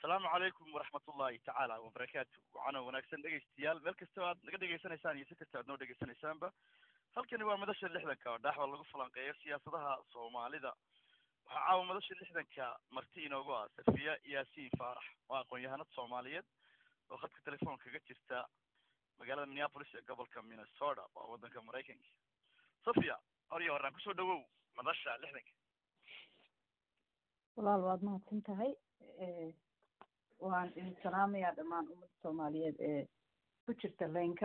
asalaamu calaykum waraxmat ullahi tacaala wabarakaatu waxaana wanaagsan dhegaystayaal meel kastaba aad naga dhegaysanaysaan iyo si kasta aad noo dhegaysanaysaanba halkani waa madasha lixdanka oo dhaaxwa lagu falanqeeyo siyaasadaha soomaalida waxaa caawa madasha lixdanka marti inoogu ah safiya yaasiin faarax oo aqoon-yahanad soomaaliyeed oo khadka telefoon kaga jirta magaalada minneapolis ee gobolka minnesota waa waddanka maraykanka safiya hor iyo horaan kusoo dhawow madasha lixdanka walaal waad mahadsan tahay waan idin salaamayaa dhammaan ummadda soomaaliyeed ee ku jirta laynka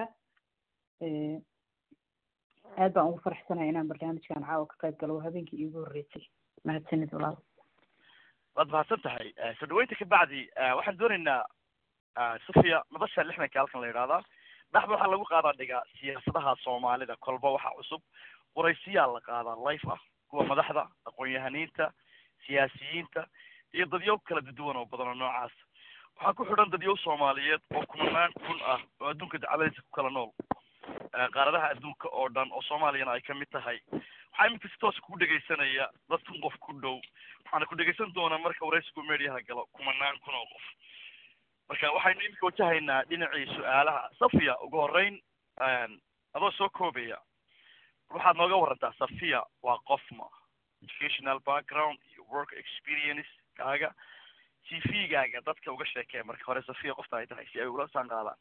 aad baan ugu faraxsanahay inaan barnaamijkan caawa ka qayb galo waa habeenkii iigu horreysay mahadsanid walaal waad mahadsan tahay soo dhaweynta kabacdi waxaan doonaynaa safiya madasha lixdanka halkan la yidhahdaa dhaxda waxaa lagu qaadaa dhigaa siyaasadaha soomaalida kolba waxa cusub waraysiyaa la qaadaa life ah kuwa madaxda aqoon-yahaniinta siyaasiyiinta iyo dadyow kala duduwan oo badan oo noocaas waxaa ku xidhan dadyow soomaaliyeed oo kumanaan kun ah oo adduunka dacaladiisa ku kala nool qaaradaha adduunka oo dhan oo soomaaliyana ay kamid tahay waxaa iminka si toos ku dhegaysanaya dad kun qof ku dhow waxaana ku dhegaysan doonaa marka waraysigu mediaha galo kumanaan kun oo qof marka waxaynu iminka wajahaynaa dhinacii su-aalaha safiya ugu horeyn adoo soo koobaya waxaad nooga warantaa safiya waa qofma educational background iyo work experience kaaga c v gaaga dadka uga sheekee marka hore safiya qofta ay tahay si ay ula saan qaadaan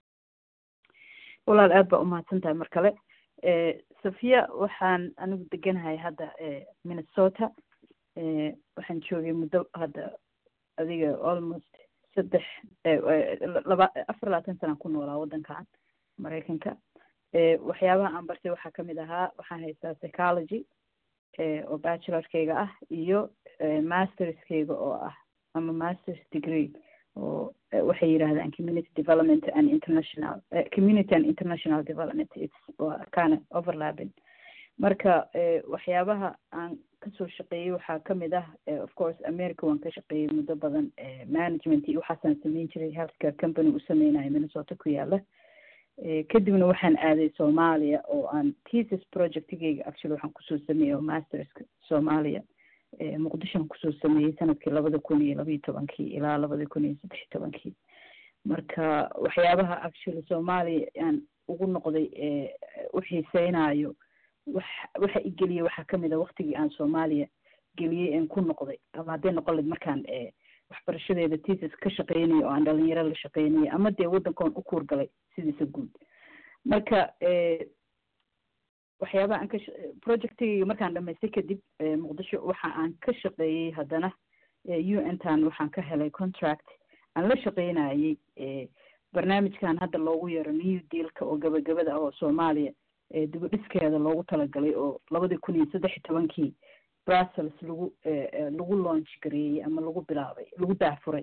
walaal aad baa umahadsan tahay mar kale safiya waxaan anigu deganahay hadda minnesota waxaan joogay muddo hadda adiga almost saddex laba afar labaatan sanaan ku noolaa waddankan maraykanka waxyaabaha aan bartay waxaa kamid ahaa waxaan haystaa psychology oo bachelorkeyga ah iyo masterskeyga oo ah ama masters degree oo waxay yidhahdaan community development and international community and international development its waa kind overlapping marka waxyaabaha aan kasoo shaqeeyey waxaa kamid ah of course america waan ka shaqeeyey muddo badan management iyo waxaasaan sameyn jiray healthcare company u sameynayo minnesota ku yaala kadibna waxaan aaday soomaaliya oo aan tesis projectigeyga actually waxaan kusoo sameeyey oo masterska soomaaliya muqdishoan kusoo sameeyey sanadkii labada kun iyo labaiyo tobankii ilaa labada kun iyo saddex iyo tobankii marka waxyaabaha actually soomaaliya aan ugu noqday u xiiseynayo wax waxa i geliyey waxaa kamid a waktigii aan soomaaliya geliyey aan ku noqday ama hadday noqon layd markaan waxbarashadeeda tesis ka shaqeynayo oo aan dhalinyaro la shaqeynayo ama dee waddankoon u kuurgalay sidiisa guud marka waxyaabaha aan ka projectigeyga markaan dhamaystay kadib muqdisho waxa aan ka shaqeeyey haddana u n tan waxaan ka helay contract aan la shaqeynayey barnaamijkan hadda loogu yeero new dealka oo gabagabada ah oo soomaaliya dibadhiskeeda loogu talagalay oo labadii kun iyo saddex iyo tobankii brussels lagu lagu launch gareeyey ama lagu bilaabay lagu daahfuray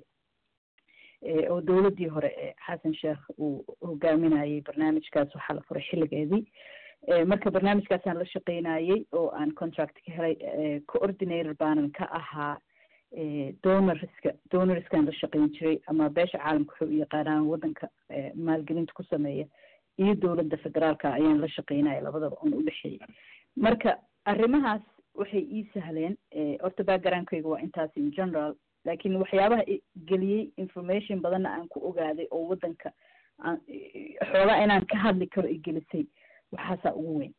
oo dowladdii hore xasan sheekh uu hogaaminayey barnaamijkaas waxaa la furay xilligeedii marka barnaamijkaasaan la shaqeynayey oo aan contract ka helay coordinator baanan ka ahaa donorska donorskaan la shaqeyn jiray ama beesha caalamka waxay u yaqaanaan waddanka maalgelinta ku sameeya iyo dowladda federaalka ayaan la shaqeynaya labadaba oon udhexeeyey marka arrimahaas waxay ii sahleen horta backgroundkayga waa intaas in general laakiin waxyaabaha geliyey information badanna aan ku ogaaday oo waddanka aan xoogaa inaan ka hadli karo i gelisay waxaasaa ugu weyn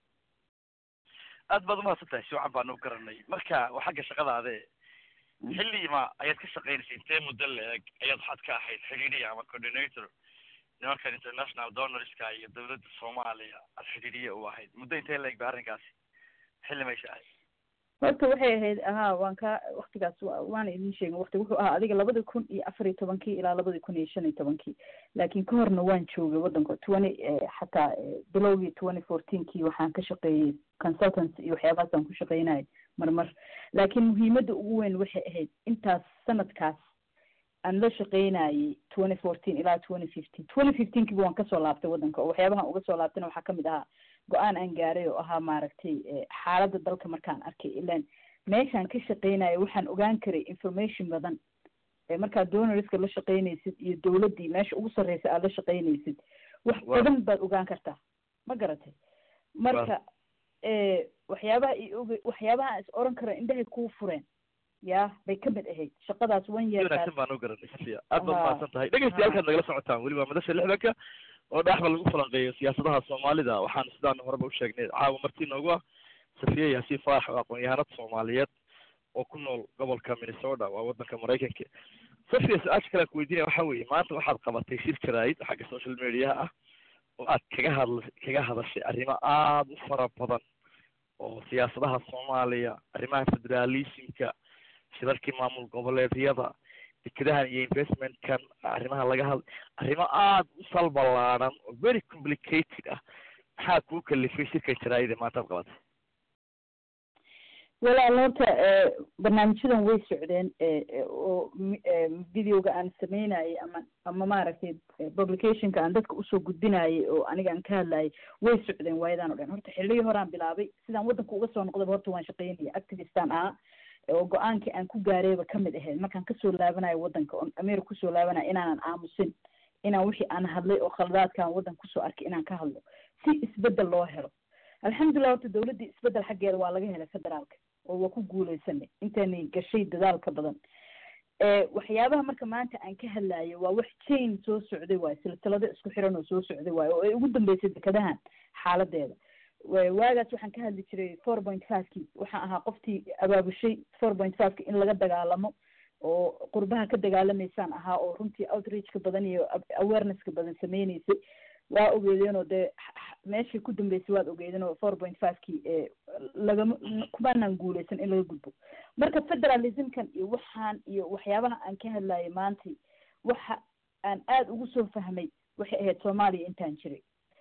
aad baad umahadsan tahay si wacan baanu u garanay marka waa xagga shaqadaade xilliima ayaad ka shaqeynaysay intee muddo la-eg ayaad waxaad ka ahayd xidhiidhiya ama coordinator nimankan international donorska iyo dowladda soomaaliya aad xidhiidhiye u ahayd muddo intee la-eg ba arrinkaasi xilli maysha ahayd horta waxay ahayd ahaa waan ka waktigaas waana idin sheegin wakti wuxuu ahaa adiga labada kun iyo afar iyo tobankii ilaa labada kun iyo shan iyo tobankii laakiin ka horna waan joogay waddanka twenty xataa bilowgii twenty fourteenkii waxaan ka shaqeeyey consultants iyo waxyaabahaasaan ku shaqeynayay marmar laakiin muhiimadda ugu weyn waxay ahayd intaas sanadkaas aan la shaqeynayey twenty fourteen ilaa twenty fifteen twenty fifteenkiiba waan kasoo laabtay waddanka oo waxyaabahan uga soo laabtayna waxaa kamid ahaa go-aan aan gaaray oo ahaa maaragtay xaaladda dalka markaan arkay ilaan meeshaan ka shaqeynayo waxaan ogaan karay information badan markaad donorska la shaqeynaysid iyo dowladdii meesha ugu sarreysa aad la shaqeynaysid wax badan baad ogaan kartaa ma garatay marka waxyaabaha i og waxyaabaha is oran kara indhahay kuu fureen ya bay ka mid ahayd shaqadaas one year wanaagsan baan u garanay safiya aad baad mahadsan tahay dhegeystayaal nagala socotaan weli waa madasha lixdanka oo dhexba lagu falanqeeyo siyaasadaha soomaalida waxaan sidaan horeba u sheegnay caawa marti noogu ah safiya yaasiin faarax oo aqoon-yahanad soomaaliyeed oo ku nool gobolka minnesota waa wadanka maraykanka safiya su-aasha kale aan kuweydiinaya waxa weeye maanta waxaad qabatay shir jaraa'id xagga social mediaha ah oo aad kaga hadl kaga hadashay arrimo aada u fara badan oo siyaasadaha soomaaliya arrimaha federalismka shirarkii maamul goboleedyada dekedahan iyo investmentkan arrimaha laga hadla arrimo aada u sal ballaaran oo very complicated ah maxaa kuu kalifay shirkan jaraa'ida maanta ad qabatay walaal horta barnaamijyadan way socdeen oo videoga aan sameynayay ama ama maaragtay publicationka aan dadka usoo gudbinayay oo aniga aan ka hadlayay way socdeen waayadan o dhan horta xilligii horaan bilaabay sidaan waddanka uga soo noqdaba horta waan shaqeynaya activistan ahaa oo go-aankii aan ku gaarayba kamid ahayd markaan kasoo laabanayo waddanka oon america kusoo laabanayo inaanan aamusin inaan wixii aan hadlay oo khaladaadkaan waddanka kusoo arkay inaan ka hadlo si isbedel loo helo alxamdulilah horta dawladdii isbedel xaggeeda waa laga helay federaalka oo waa ku guuleysanay intaanay gashay dadaalka badan waxyaabaha marka maanta aan ka hadlayo waa wax chain soo socday waayo silsilado isku xiran oo soo socday waayo oo ay ugu dambeysay dekadahan xaaladeeda waagaas waxaan ka hadli jiray four point fivekii waxaan ahaa qoftii abaabushay four point fiveki in laga dagaalamo oo qurbaha ka dagaalamaysaan ahaa oo runtii outreachka badan iyo awarenesska badan sameyneysay waa ogeedeen oo dee meeshii ku dambeysay waad ogeedeen oo four point fivekii lagama kumaanaan guuleysan in laga gudbo marka federalismkan iyo waxaan iyo waxyaabaha aan ka hadlayay maanta waxa aan aada ugu soo fahmay waxay ahayd soomaaliya intaan jiray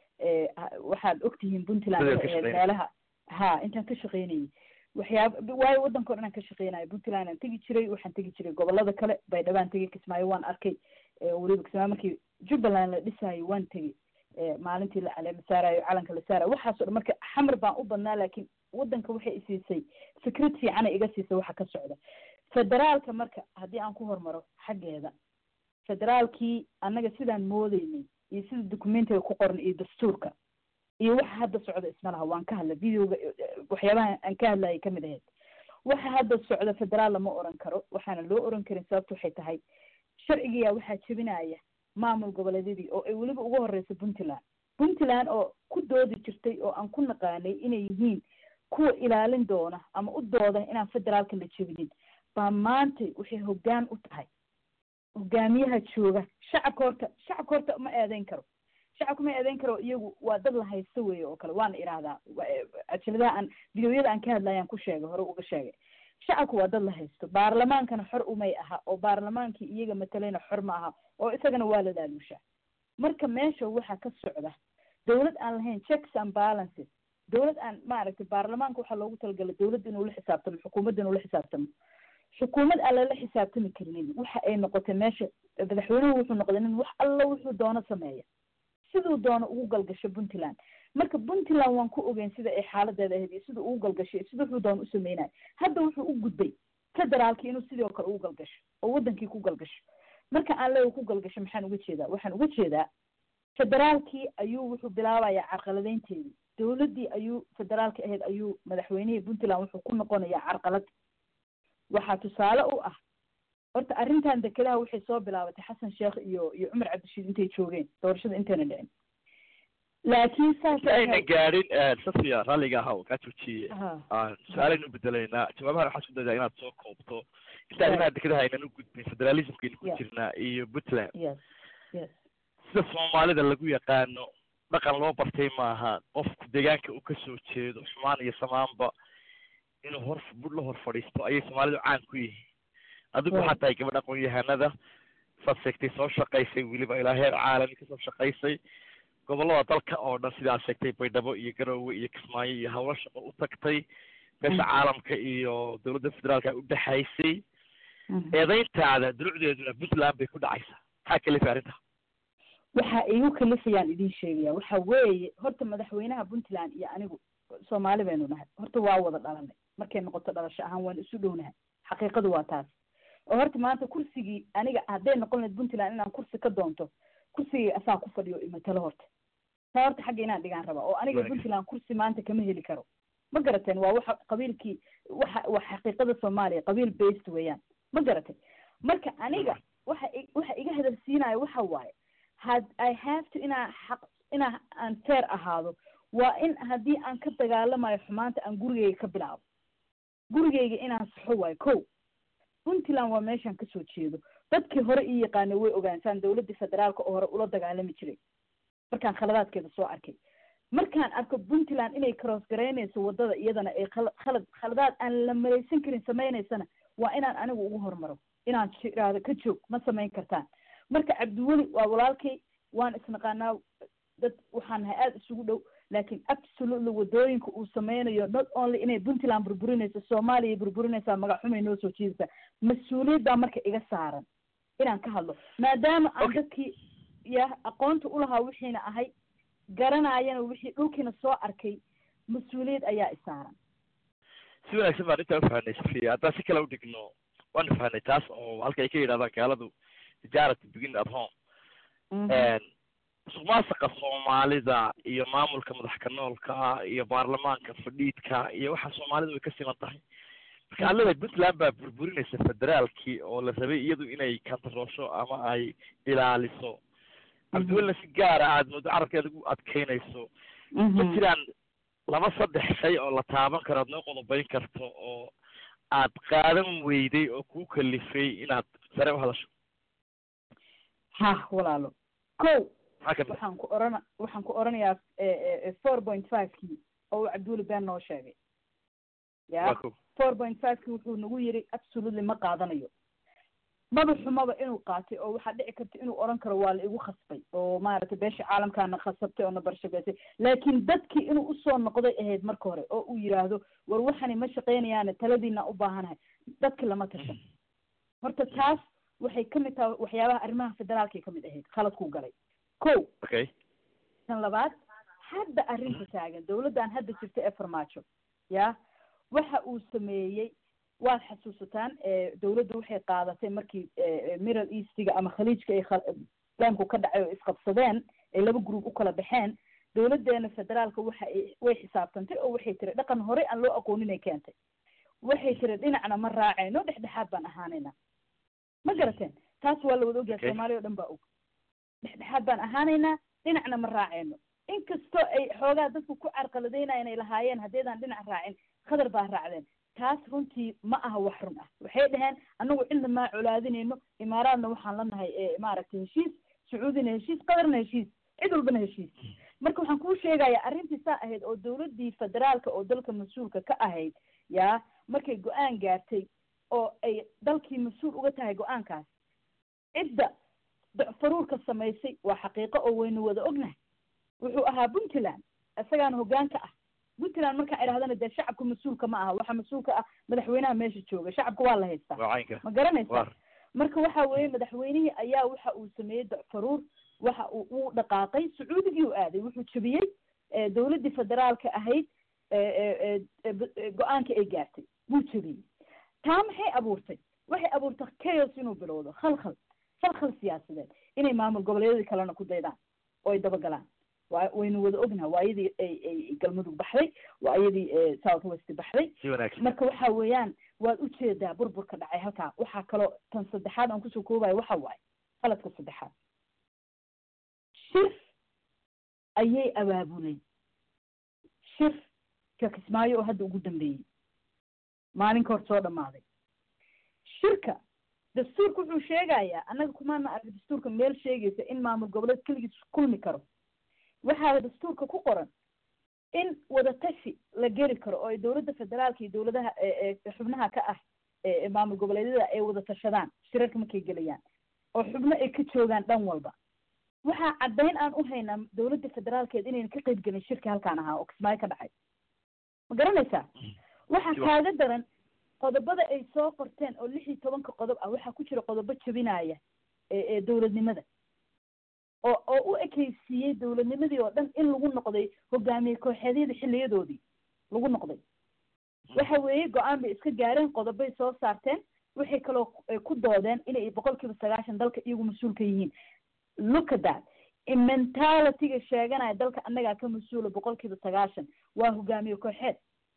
waxaad ogtihiin puntland waxay ahayd meelaha ha intaan ka shaqeynayay waxyaaba waayo waddanka o dhan aan ka shaqeynayo puntland aan tegi jiray waxaan tegi jiray gobolada kale baydhabaan tegay kismaayo waan arkay weliba kismaayo markii jubbaland la dhisaayo waan tegay maalintii la caleema saarayo calanka la saarayo waxaaso dhan marka xamar baan u badnaa laakiin waddanka waxay isiisay fikrad fiicana iga siisay waxa ka socda federaalka marka haddii aan ku hormaro xaggeeda federaalkii annaga sidaan moodeynay iyo sida documentiga ku qoran iyo dastuurka iyo waxa hadda socda isma laha waan ka hadlay videoga waxyaabaha aan ka hadlayay kamid ahayd waxa hadda socda federaal lama oran karo waxaana loo oran karin sababta waxay tahay sharcigiyaa waxaa jebinaya maamul goboleedyadii oo ay weliba ugu horeysa puntland puntland oo ku doodi jirtay oo aan ku naqaanay inay yihiin kuwa ilaalin doona ama u dooda inaan federaalka la jebinin baa maanta waxay hoggaan u tahay hogaamiyaha jooga shacabka horta shacabka horta ma eedeyn karo shacabka ma eedeyn karo iyagu waa dad la haysto weeye oo kale waana idhaahdaa ajaladaha aan videoyada aan ka hadlayaan ku sheegay hore uga sheegay shacabku waa dad la haysto baarlamaankana xor umay aha oo baarlamaankii iyaga matalayna xor ma aha oo isagana waa la daaluushaa marka meesha waxaa ka socda dawlad aan lahayn checks and balances dawlad aan maaragtay baarlamaanka waxaa loogu talagalay dawladda inuu la xisaabtamo xukuumadda inuu la xisaabtamo xukuumad aan lala xisaabtami karinin waxa ay noqotay meesha madaxweynuhu wuxuu noqday nin wax alla wuxuu doono sameeya siduu doono ugu galgasho puntland marka puntland waan ku ogeyn sida ay xaaladeeda ahayd iyo sida ugu galgasho iyo sida wuxuu doono u sameynayo hadda wuxuu u gudbay federaalki inuu sidoo kale ugu galgasho oo wadankii ku galgasho marka aan leeya ku galgasho maxaan uga jeedaa waxaan uga jeedaa federaalkii ayuu wuxuu bilaabayaa carqaladeynteedii dawladdii ayuu federaalka ahayd ayuu madaxweynihii puntland wuxuu ku noqonayaa carqalad waxaa tusaale u ah horta arrintan dekedaha waxay soo bilaabatay xasan sheekh iyo iyo cumar cabdishiid intay joogeen doorashada intayna dhicin laakiin saas ayna gaadhin safiya ralliga ahaw kaa joojiye su-aalaynu bedelaynaa jawaabahan waxaa isku daydaa inaad soo koobto inta arrimaha dekedaha aynan u gudbin federalismkaynu ku jirnaa iyo puntland yes yes sida soomaalida lagu yaqaano dhaqan loo bartay maaha qofku deegaanka uu kasoo jeedo xumaan iyo samaanba inuu hor bud la hor fadhiisto ayay soomaalidu caan ku yihiin adigu waxaa tahay gabadh aqoon-yahanada saad sheegtay soo shaqaysay weliba ilaa heer caalami kasoo shaqaysay gobollada dalka oo dhan sidaad sheegtay baydhabo iyo garoowe iyo kismaayo iyo hawlo shaqo u tagtay beesha caalamka iyo dawladda federaalka u dhexaysay eedeyntaada durucdeeduna puntland bay ku dhacaysaa maxaa kalifay arrinta waxa igu kalifayaan idin sheegaya waxa weeye horta madaxweynaha puntland iyo anigu soomaali baynu nahay horta waa wada dhalanay markay noqoto dhalasho ahaan waan isu dhownahay xaqiiqadu waa taas oo horta maanta kursigii aniga hadday noqon lahayd puntland inaan kursi ka doonto kursigii asaa ku fadhiyo imatalo horta taa horta xagga inaan dhigaan rabaa oo aniga puntland kursi maanta kama heli karo ma garateen waa waxa qabiilkii waxa waa xaqiiqada soomaaliya qabiil based weeyaan ma garatay marka aniga waxa waxa iga hadalsiinaya waxa waaye had i have to inaa xaq inaa aan fair ahaado waa in haddii aan ka dagaalamayo xumaanta aan gurigeyga ka bilaabo gurigeyga inaan saxo waayo ko puntland waa meeshaan kasoo jeedo dadkii hore ii yaqaanay way ogaansaan dawladdii federaalka oo hore ula dagaalami jiray markaan khaladaadkeeda soo arkay markaan arko puntland inay cross garaynayso waddada iyadana ay khalad khaladaad aan la malaysan karin samaynaysana waa inaan anigu ugu hormaro inaan iraahdo ka joog ma samayn kartaan marka cabdiweli waa walaalkay waan isnaqaanaa dad waxaan nahay aada isugu dhow laakiin absolutely waddooyinka uu sameynayo not only inay puntland burburinayso soomaaliya burburinaysaa magaxumay noo soo jiidaysaa mas-uuliyaddaa marka iga saaran inaan ka hadlo maadaama aan dadkii ya aqoonta ulahaa wixiina ahay garanaayana wixii dhulkiina soo arkay mas-uuliyad ayaa isaaran si wanaagsan baan intaa ufahanay safiya haddaan si kale udhigno waanu fahanay taas oo halka ay ka yidhahdaan gaaladu tijaarati begin at home musuq maasuqa soomaalida iyo maamulka madax ka noolka iyo baarlamaanka fadhiidka iyo waxa soomaalida way ka siman tahay marka aad leedahay puntland baa burburinaysa federaalkii oo la rabay iyadu inay kantaroosho ama ay ilaaliso cabdiwelina si gaara aad moodo carabkeeda ugu adkeynayso ma jiraan laba saddex shay oo la taaban karo aad noo qodobayn karto oo aad qaadan weyday oo kuu kalifay inaad sare u hadasho ha walaalo ko maxaa kamid waxaan ku orana waxaan ku oranayaa four point five kii oo uu cabdiweli been noo sheegay waa ya ko four point five kii wuxuu nagu yiri absolutely ma qaadanayo maba xumaba inuu qaatay oo waxaa dhici karta inuu oran karo waa la igu khasbay oo maaragtay beesha caalamkaana khasabtay oo na barshabeysay laakiin dadkii inuu usoo noqday ahayd marka hore oo uu yidhaahdo war waxani ma shaqaynayaane taladiina u baahanahay dadki lama tashan horta taas waxay kamid tahay waxyaabaha arrimaha federaalkay kamid ahayd khaladkuu galay ko okay tan labaad hadda arrinta taagan dawladdan hadda jirta ee farmaajo ya waxa uu sameeyey waad xasuusataan dawladdu waxay qaadatay markii middle eastiga ama khaliijka ay islaamku ka dhacay oo isqabsadeen ay laba group u kala baxeen dawladdeena federaalka waxa ay way xisaabtantay oo waxay tiri dhaqan horey aan loo aqooninay keentay waxay tiri dhinacna ma raacayno dhexdhexaad baan ahaanayna ma garateen taas waa la wada ogyahay Okay. soomaaliya o dhan baa og dhexdhexaad baan ahaanaynaa dhinacna ma raacayno inkastoo ay xoogaa dadku ku carqaladeynayan ay lahaayeen haddeedaan dhinac raacin khadar baa raacdeen taas runtii ma aha wax run ah waxay dhaheen anagu cidna maa colaadinayno imaaraadna waxaan la nahay e, maaragtay heshiis sacuudina heshiis qadarna heshiis cid walbana heshiis marka waxaan kuu sheegayaa arrintii saa ahayd oo dawladdii federaalka oo dalka mas-uulka ka ahayd yaa markay go-aan gaartay oo ay dalkii mas-uul uga tahay go-aankaas cidda faruurka samaysay waa xaqiiqo oo waynu wada ognahay wuxuu ahaa puntland isagaana hoggaanka ah puntland markaan idhahdana dee shacabka mas-uulka ma aha waxa mas-uulka ah madaxweynaha meesha jooga shacabka waa la haystaa waa caynka ma garanaysaa war marka waxa weeye madaxweynihii ayaa waxa uu sameeyey faruur waxa uu uu dhaqaaqay sacuudigii u aaday wuxuu jebiyey eh, dawladdii federaalka ahayd eh, eh, eh, eh, b- eh, go-aanka ay gaartay wuu jebiyey taa maxay abuurtay waxay abuurtay chaos inuu bilowdo khalkhal khalkhal siyaasadeed inay maamul goboleedyadii kalena ku daydaan oo ay dabagalaan waa waynu wada ognaha waa iyadii ay ay galmudug baxday waa iyadii eh, south west baxday si wanaagsan marka waxa weeyaan waad ujeedaa burburka dhacay halkaa waxaa kaloo tan saddexaad aan kusoo koobayo waxa waaye qaladka saddexaad shir ayay abaabuleen shir ka kismaayo oo hadda ugu dambeeyey maalinka hor soo dhamaaday shirka dastuurka wuxuu sheegayaa annaga kumaana arag dastuurka meel sheegaysa in maamul goboleed keligiis kulmi karo waxaa dastuurka ku qoran in wadatashi la geli karo oo ay dawladda federaalka iyo dawladaha ee ee xubnaha ka ah ee ee maamul goboleedyada ay wada tashadaan shirarka markay gelayaan oo xubno ay ka joogaan dhan walba waxaa caddayn aan u haynaa dawladda federaalkeed inayna ka qayb gelin shirka halkaan ahaa oo kismaayo ka dhacay ma garanaysaa waxaa Sure. kaaga daran qodobada ay soo qorteen oo lix iyo tobanka qodob ah waxaa ku jira qodobo jebinaya ee ee dawladnimada oo oo u ekaysiiyey dawladnimadii oo dhan in lagu noqday hogaamiye kooxeedyada xiliyadoodii lagu noqday waxa weeye go-aan bay iska gaareen qodobay soo saarteen waxay kaloo eh, ku doodeen inay boqol kiiba sagaashan dalka iyagu mas-uulka yihiin look at that mentalityga sheeganaya dalka annagaa ka mas-uula boqol kiiba sagaashan waa hogaamiye kooxeed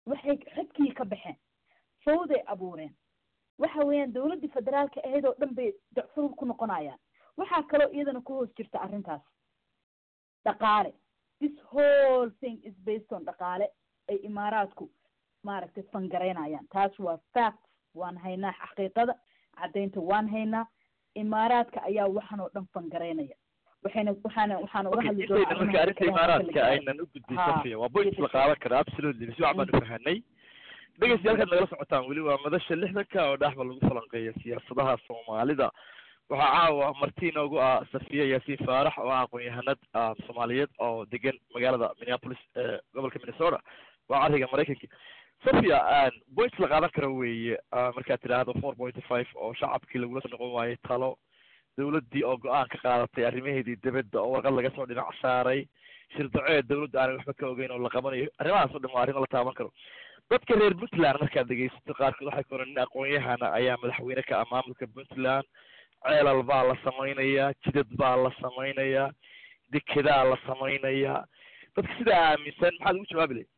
waxay xadkii ka baxeen fawday abuureen waxa weeyaan dowladdii federaalka ahayd oo dhan bay dacfurul ku noqonayaan waxaa kaloo iyadana ku hoos jirta arrintaas dhaqaale this whole thing is based on dhaqaale ay imaaraadku maaragtay fangaraynayaan taas waa fact waan haynaa xaqiiqada caddaynta waan haynaa imaaraadka ayaa waxan oo dhan fangaraynaya waxayna waxaana waxaana uga hadli intayna marka arrinta imaaraadka aynan u gudbin Ha. safiya waa point la qaadan kara absolutely si waxbaan u fahanay dhegeystayaal nagala socotaan weli waa madasha lixdanka oo dhexba lagu falanqeeya siyaasadaha soomaalida waxaa caawa marti inoogu ah safiya yaasiin faarax oo ah aqoon-yahanad ah, soomaaliyeed oo degan magaalada minneapolis ee gobolka minnesota waa cariga maraykanka safiya point la qaadan karo weeye ah, markaad tidhaahdo four point five oo shacabkii lagula soo noqon waayey talo dowladdii oo go-aan ka qaadatay arrimaheedii dibadda oo warqad laga soo dhinac saaray shirdaceed dowladda aanay waxba ka ogeyn oo la qabanayo arrimahaas oo dhan waa arrimo la taaban karo dadka reer puntland markaad dhegeysato qaarkood waxay koran nin aqoon-yahana ayaa madaxweyne ka ah maamulka puntland ceelal baa la samaynayaa jidad baa la samaynayaa dekedaa la samaynayaa dadka sidaa aaminsan maxaad ugu jawaabi lahayd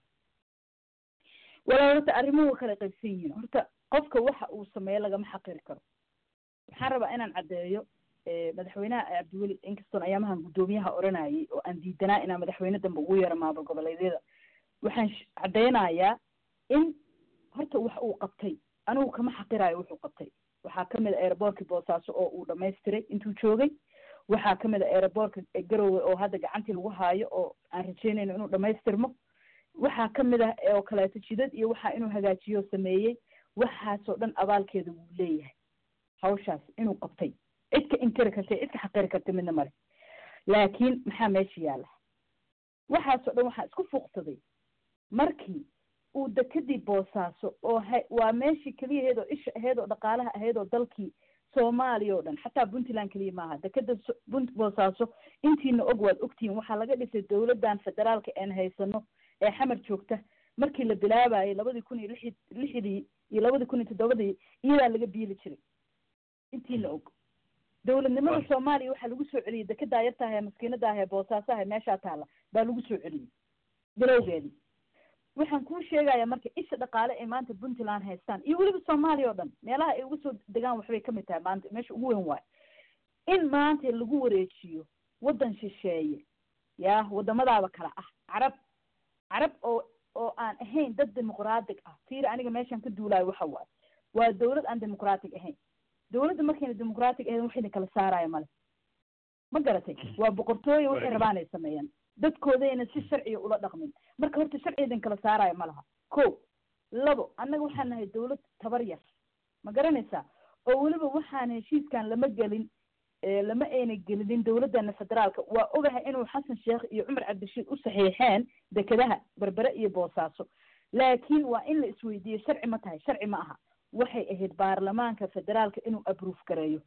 walaa horta arrimuhu kala qaybsan yihiin horta qofka waxa uu sameeyo lagama xaqiri karo waxaan rabaa inaan caddeeyo eh, madaxweynaha cabdiweli inkastoon ayaamahan guddoomiyaha oranayay oo aan diidanaa inaan madaxweyne dambe ugu yeero maamul goboleedyada waxaan sh- caddeynayaa in horta wax uu qabtay anigu kama xaqirayo wuxuu qabtay waxaa kamid a aeroboortkii boosaaso oo uu dhamaystiray intuu joogay waxaa kamid a aeroboortka garowe oo hadda gacantii lagu haayo oo aan rajeynayno inuu dhamaystirmo waxaa kamid ah oo kaleeto jidad iyo waxaa inuu hagaajiyo sameeyey waxaasoo dhan abaalkeeda wuu leeyahay hawshaas inuu qabtay cid ka inkari karta cid ka xaqiri karta midna male laakiin maxaa meesha yaalla waxaasoo dhan waxaa isku fuuqsaday markii uu dekadii boosaaso oo ha waa meeshii keliyaheed oo isha aheyd oo dhaqaalaha ahayd oo dalkii soomaaliya oo dhan xataa puntland keliya maaha dekeda so- punt boosaaso intiina og waad ogtihiin waxaa laga dhisay dowladdan federaalka een haysano ee xamar joogta markii la bilaabayay labadii kun iyo lixi lixdii iyo labadii kun iyo toddobadii iyadaa laga biili jiray intiina og dowladnimada Right. soomaaliya waxaa lagu soo celiyey dekedaa yartaah ee maskiinadaah ee boosaasaha ee meeshaa taalla baa lagu soo celiyey bilowgeedii waxaan kuu sheegayaa marka isha dhaqaale ay maanta puntland haystaan iyo weliba soomaaliya oo dhan meelaha ay uga soo degaan waxbay kamid tahay maanta meesha ugu weyn waayo in maanta lagu wareejiyo waddan shisheeye yaa wadamadaaba kale ah carab carab oo oo aan ahayn dad dimuqraatig ah fiiri aniga meeshaan ka duulaayo waxa waaye waa dowlad aan dimuqraatig ahayn dowladda markayna dimuqraatig ahayn waxayna kala saaraya male ma garatay waa boqortooye waxay Right. rabaan ay sameeyaan dadkoodayna si sharciga ula dhaqmin marka horta sharciyadan kala saaraya ma laha ko labo annaga waxaan nahay dowlad tabar yar ma garanaysaa oo weliba waxaan heshiiskan lama gelin ee lama ayna gelinin dowladana federaalka waa ogahay inuu xasan sheekh iyo cumar cabdirashiid u saxiixeen dekedaha berbere iyo boosaaso laakiin waa in la isweydiiyo sharci ma tahay sharci ma aha waxay ahayd baarlamaanka federaalka inuu abruuf gareeyo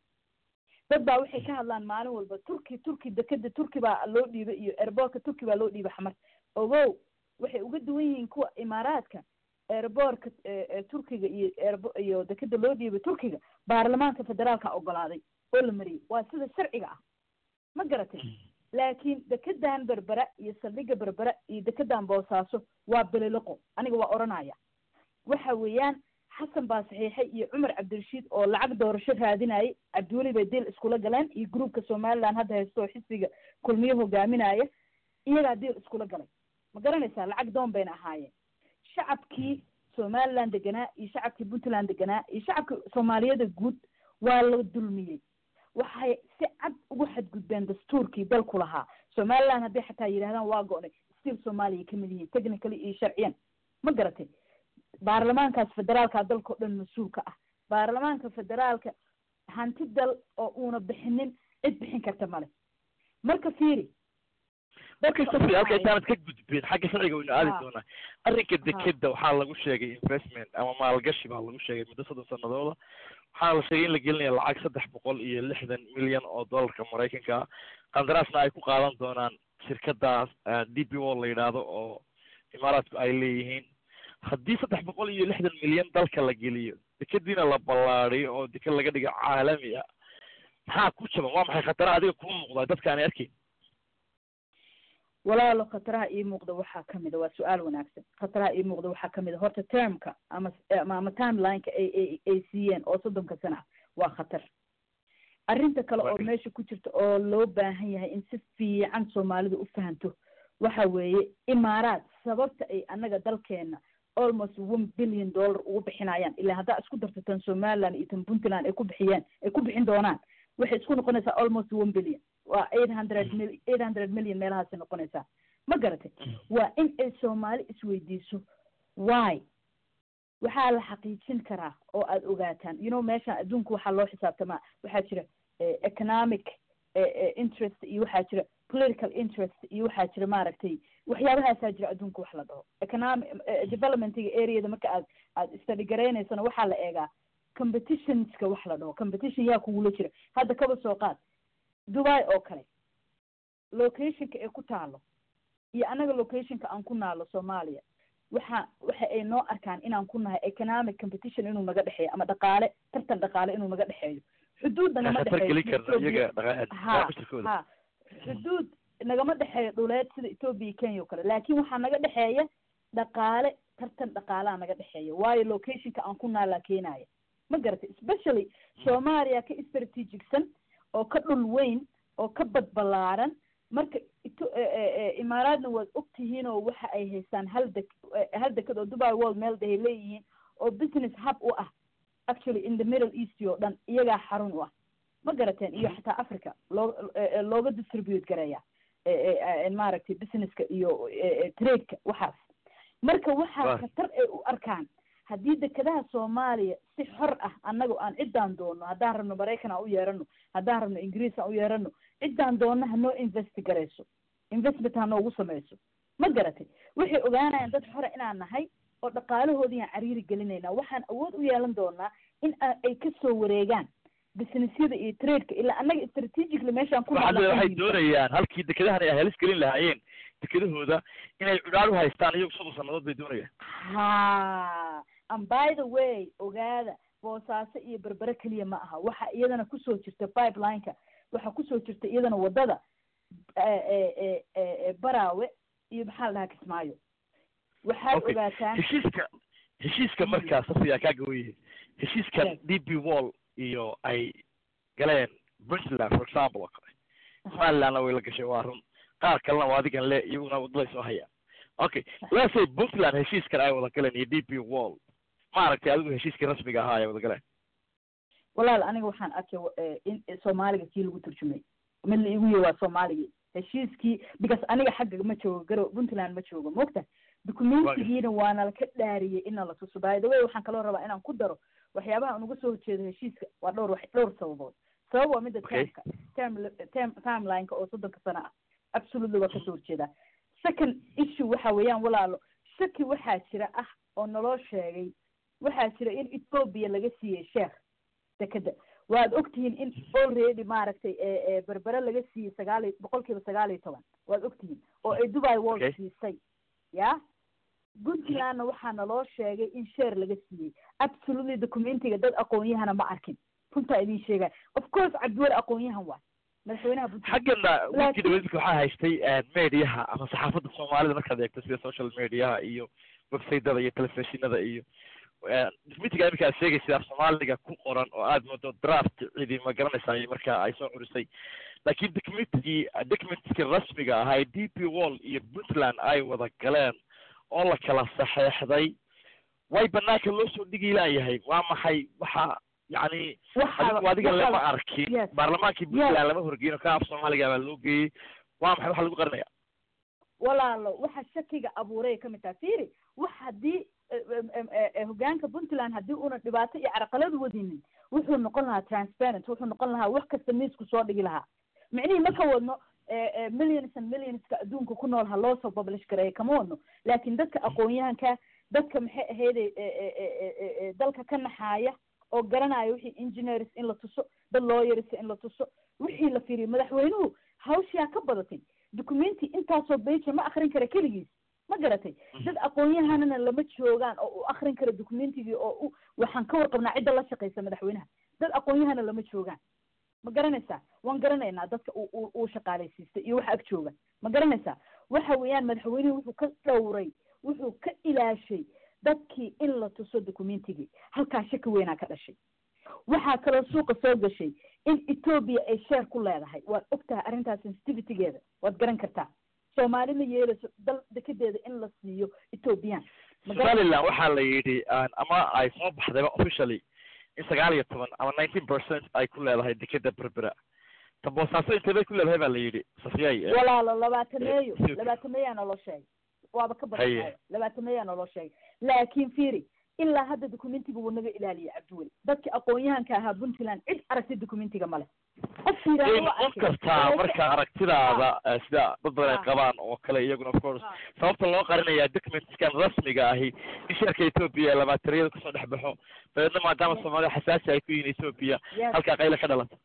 dad baa waxay ka hadlaan maalin walba turki turki dekeda turki baa loo dhiibay iyo airboortka turki baa loo dhiibay xamar ogow waxay uga duwan yihiin kuwa imaaraadka airboortka turkiga iyo airbo iyo dekeda loo dhiibay turkiga baarlamaanka federaalka ogolaaday oo la mariyey waa sida sharciga ah ma garatay laakiin dekedan berbera iyo saldhiga berbera iyo dekedan boosaaso waa beliloqo aniga waa odhanaya waxa weeyaan xasan baa saxiixay iyo cumar cabdirashiid oo lacag doorasho raadinayay cabdiweli bay dil iskula galeen iyo groupka somaliland hadda haysto oo xisbiga kulmiyo hogaaminaya iyagaa dil iskula galay ma garanaysaa lacag doon bayna ahaayeen shacabkii somaliland deganaa iyo shacabkii puntland deganaa iyo shacabkii soomaaliyada guud waa la dulmiyey waxay si cad ugu xadgudbeen dastuurkii dalku lahaa somaliland hadday xataa yidhahdaan waa go-nay still soomaaliya kamid yihiin technically iyo sharciyan ma garatay baarlamaankaas federaalka dalkao dhan mas-uulka ah baarlamaanka federaalka hanti dal oo uuna bixinin cid bixin karta male marka fiiri markay safi halka intaanad ka gudbeen xagga sharciga waynu aadi Ha. doonaa arrinka Ha. dekeda waxaa lagu sheegay investment ama maalgashi baa lagu sheegay muddo soddon sanadooda waxaana la sheegay in la gelinaya lacag saddex boqol iyo lixdan milyan oo dollarka maraykanka ah qandaraasna ay ku qaadan doonaan shirkadaas d p o la yidhaahdo oo imaaraadku ay leeyihiin haddii saddex boqol iyo lixdan milyan dalka la geliyo dekediina la ballaadiyo oo deke laga dhigo caalami ah maxaa ku jaban waa maxay khatara adiga kuma muuqdaa dadka aanay arkayn walaalo khataraha ii muuqda waxaa kamid a waa su-aal wanaagsan khataraha ii muuqda waxaa kamid a horta termka ama ama ama timelineka ay ay ay siiyeen oo soddonka sana ah waa khatar arrinta kale oo meesha ku jirta oo loo baahan yahay in si fiican soomaalidu u fahanto waxa weeye imaaraad sababta ay annaga dalkeena almost one billion dollar ugu bixinayaan ilaa haddaa isku darto tan somaliland iyo tan puntland ay ku bixiyeen ay ku bixin doonaan waxay isku noqonaysaa almost one billion waa eight hundred mil eight hundred million meelahaasay noqonaysaa ma garatay waa in ay soomaali isweydiiso why waxaa la xaqiijin karaa oo aada ogaataan you know meeshaan adduunka waxaa loo xisaabtamaa waxaa jira economic interest iyo waxaa jira political interest iyo waxaa jira maaragtay waxyaabahaasaa jira adduunka wax la dhaho economic developmentiga areada marka aad aad study garaynaysana waxaa la eegaa competitionska wax la dhaho competition yaa kugula jira hadda kaba soo qaad dubai oo kale locationka ay ku taalo iyo annaga locationka aan ku naalo soomaaliya waxa waxa ay noo arkaan inaan ku nahay economic competition inuu naga dhexeeyo ama dhaqaale tartan dhaqaale inuu naga dhexeeyo xuduud nagama dhexeeyo ha ha xuduud nagama dhexeeyo dhuleed sida ethoopia iyo kenya o kale laakin waxaa naga dhexeeya dhaqaale tartan dhaqaalaa naga dhexeeya waayo locationka aan ku naalaa keenaya ma garatay especially soomaaliya ka strategicsan oo ka dhul weyn oo ka badbalaaran marka imaaraadna waad ogtihiin oo waxa ay haystaan hal dek hal dekad oo dubai world meel dahay leeyihiin oo business hub u ah actually in the middle east oo dhan iyagaa xarun u ah ma garateen iyo xataa africa loo looga distribute gareeya maaragtay businesska iyo tradeka waxaas marka waxaa khatar ay u arkaan haddii dekadaha soomaaliya si xor ah annaga aan ciddaan doonno haddaan rabno maraykan aan u yeerano haddaan rabno ingiriis aan u yeerano ciddaan doonno hanoo invest garayso investment ha noogu samayso ma garatay waxay ogaanayaan dad xora inaan nahay oo dhaqaalahoodiiaan cariiri gelinayna waxaan awood u yeelan doonaa in ay kasoo wareegaan businessyada iyo tradeka ilaa annaga strategically meeshaan ku waxay doonayaan halkii dekadahan ay halis gelin lahaayeen dekadahooda inay cudhaar u haystaan iyagu soddon sannadood bay doonayaan ha and by the way ogaada boosaaso iyo berbere keliya ma aha waxa iyadana kusoo jirta pipelineka waxaa kusoo jirta iyadana waddada baraawe iyo maxaa la dhahaa kismaayo waxaad ogaataan heshiiska heshiiska markaa safiya kaa gawaye heshiiskan d b wall iyo ay galeen puntland for example oo kale somalilandna way la gashay waa run qaar kalena waa adigan le iyaguna waddaday soo hayaan okay let's say puntland heshiiskan ay wada galeen iyo d b wall maaragtay adigu heshiiskii rasmiga ahaa ay wada galeen walaal aniga waxaan arkay in soomaaliga kii lagu turjumay mid la igu yihi waa soomaaligii heshiiskii because aniga xagga ma joogo garow puntland ma joogo mogta documentigiina waana laka dhaariyey ina la tuso by the way waxaan kaloo rabaa inaan ku daro waxyaabaha aan uga soo horjeedo heshiiska waa dhowr wax dhowr sababood sabab waa midda termka term term timelineka oo soddonka sano ah absolutely waa kasoo horjeedaa second issue waxa weeyaan walaalo shaki waxaa jira ah oo naloo sheegay waxaa jira in ethoopia laga siiyey sheekh dekeda waad ogtihiin in already maaragtay berbere laga siiyey sagaal iyo boqol kiiba sagaal iyo toban waad ogtihiin oo ay dubai world siisay ya puntlandna waxaa naloo sheegay in sheer laga siiyey absolutely documentiga dad aqoon-yahana ma arkin runtaa idin sheegaya of course cabdiweli aqoon-yahan waay madaxweynaha puntland xaggana wiilkii dhaweydka waxaa haystay mediaha ama saxaafadda soomaalida markaad eegto sida social mediaha iyo websiteda iyo telefishinada iyo documentiga iminka aad sheegaysa af soomaaliga ku qoran oo aad moodo draft cidi ma garanaysaa marka ay soo curisay laakiin documentigii documentkii rasmiga ahaa ee d p wall iyo puntland ay wada galeen oo la kala saxeexday way banaanka loo soo dhigi laayahay waa maxay waxa yani adigu adiga lama arkin baarlamaankii puntland lama horgeyin oo ka af soomaaliga baa loo geeyey waa maxay waxa lagu qarinaya walaalo waxa shakiga abuuray kamid taha firi wax haddii hogaanka puntland haddii una dhibaato iyo carqalad wadinin wuxuu noqon lahaa transparent wuxuu noqon lahaa wax kasta miisku soo dhigi lahaa micnihii ma ka wadno millions and millionska adduunka ku nool ha loo soo publish gareeya kama wadno laakin dadka aqoon-yahanka dadka maxay ahayde dalka ka naxaaya oo garanaya wixii engineers in la tuso dad lawyers in la tuso wixii la fiiriyo madaxweynuhu hawshaa ka badatay documenti intaasoo beja ma akrin kara keligiis ma garatay dad aqoon-yahanana lama joogaan oo u akrin kara documentigii oo u waxaan ka warqabnaa cidda la shaqaysa madaxweynaha dad aqoon-yahana lama joogaan ma garanaysaa waan garanaynaa dadka uu shaqaalaysiistay iyo waxa ag jooga ma garanaysaa waxa weeyaan madaxweynuhu wuxuu ka dhowray wuxuu ka ilaashay dadkii in la tuso documentigii halkaa shaki weynaa ka dhashay waxaa kaloo suuqa soo gashay in etoobiya ay sheer ku leedahay waad og tahay arrintaas sensitivitygeeda waad garan kartaa soomaali ma yeelayso dal dekedeeda in la siiyo ethoobiyan somaliland waxaa la yidhi ama ay soo baxdayba officially in sagaal iyo toban ama nineteen percent ay ku leedahay dekeda berbera ta boosaaso intee bay ku leedahay baa la yidhi safiyay walaalo labaatameeyo labaatameeyaa naloo sheegay waaba ka badanayo labaatameeyaa naloo sheegay laakiin fiiri ilaa hadda documentiga wuu naga ilaaliyay cabdiweli dadki aqoon-yahanka ahaa puntland cid aragtay documentiga male qof qof kastaa marka aragtidaada sida dad badan ay qabaan oo kale iyaguna of course sababta loo qarinayaa documentskan rasmiga ahi in sheerka ethoopia labaatariyada kusoo dhex baxo dabeedna maadaama soomaalida xasaasi ay ku yihiin ethoopia halkaa qayla ka dhalata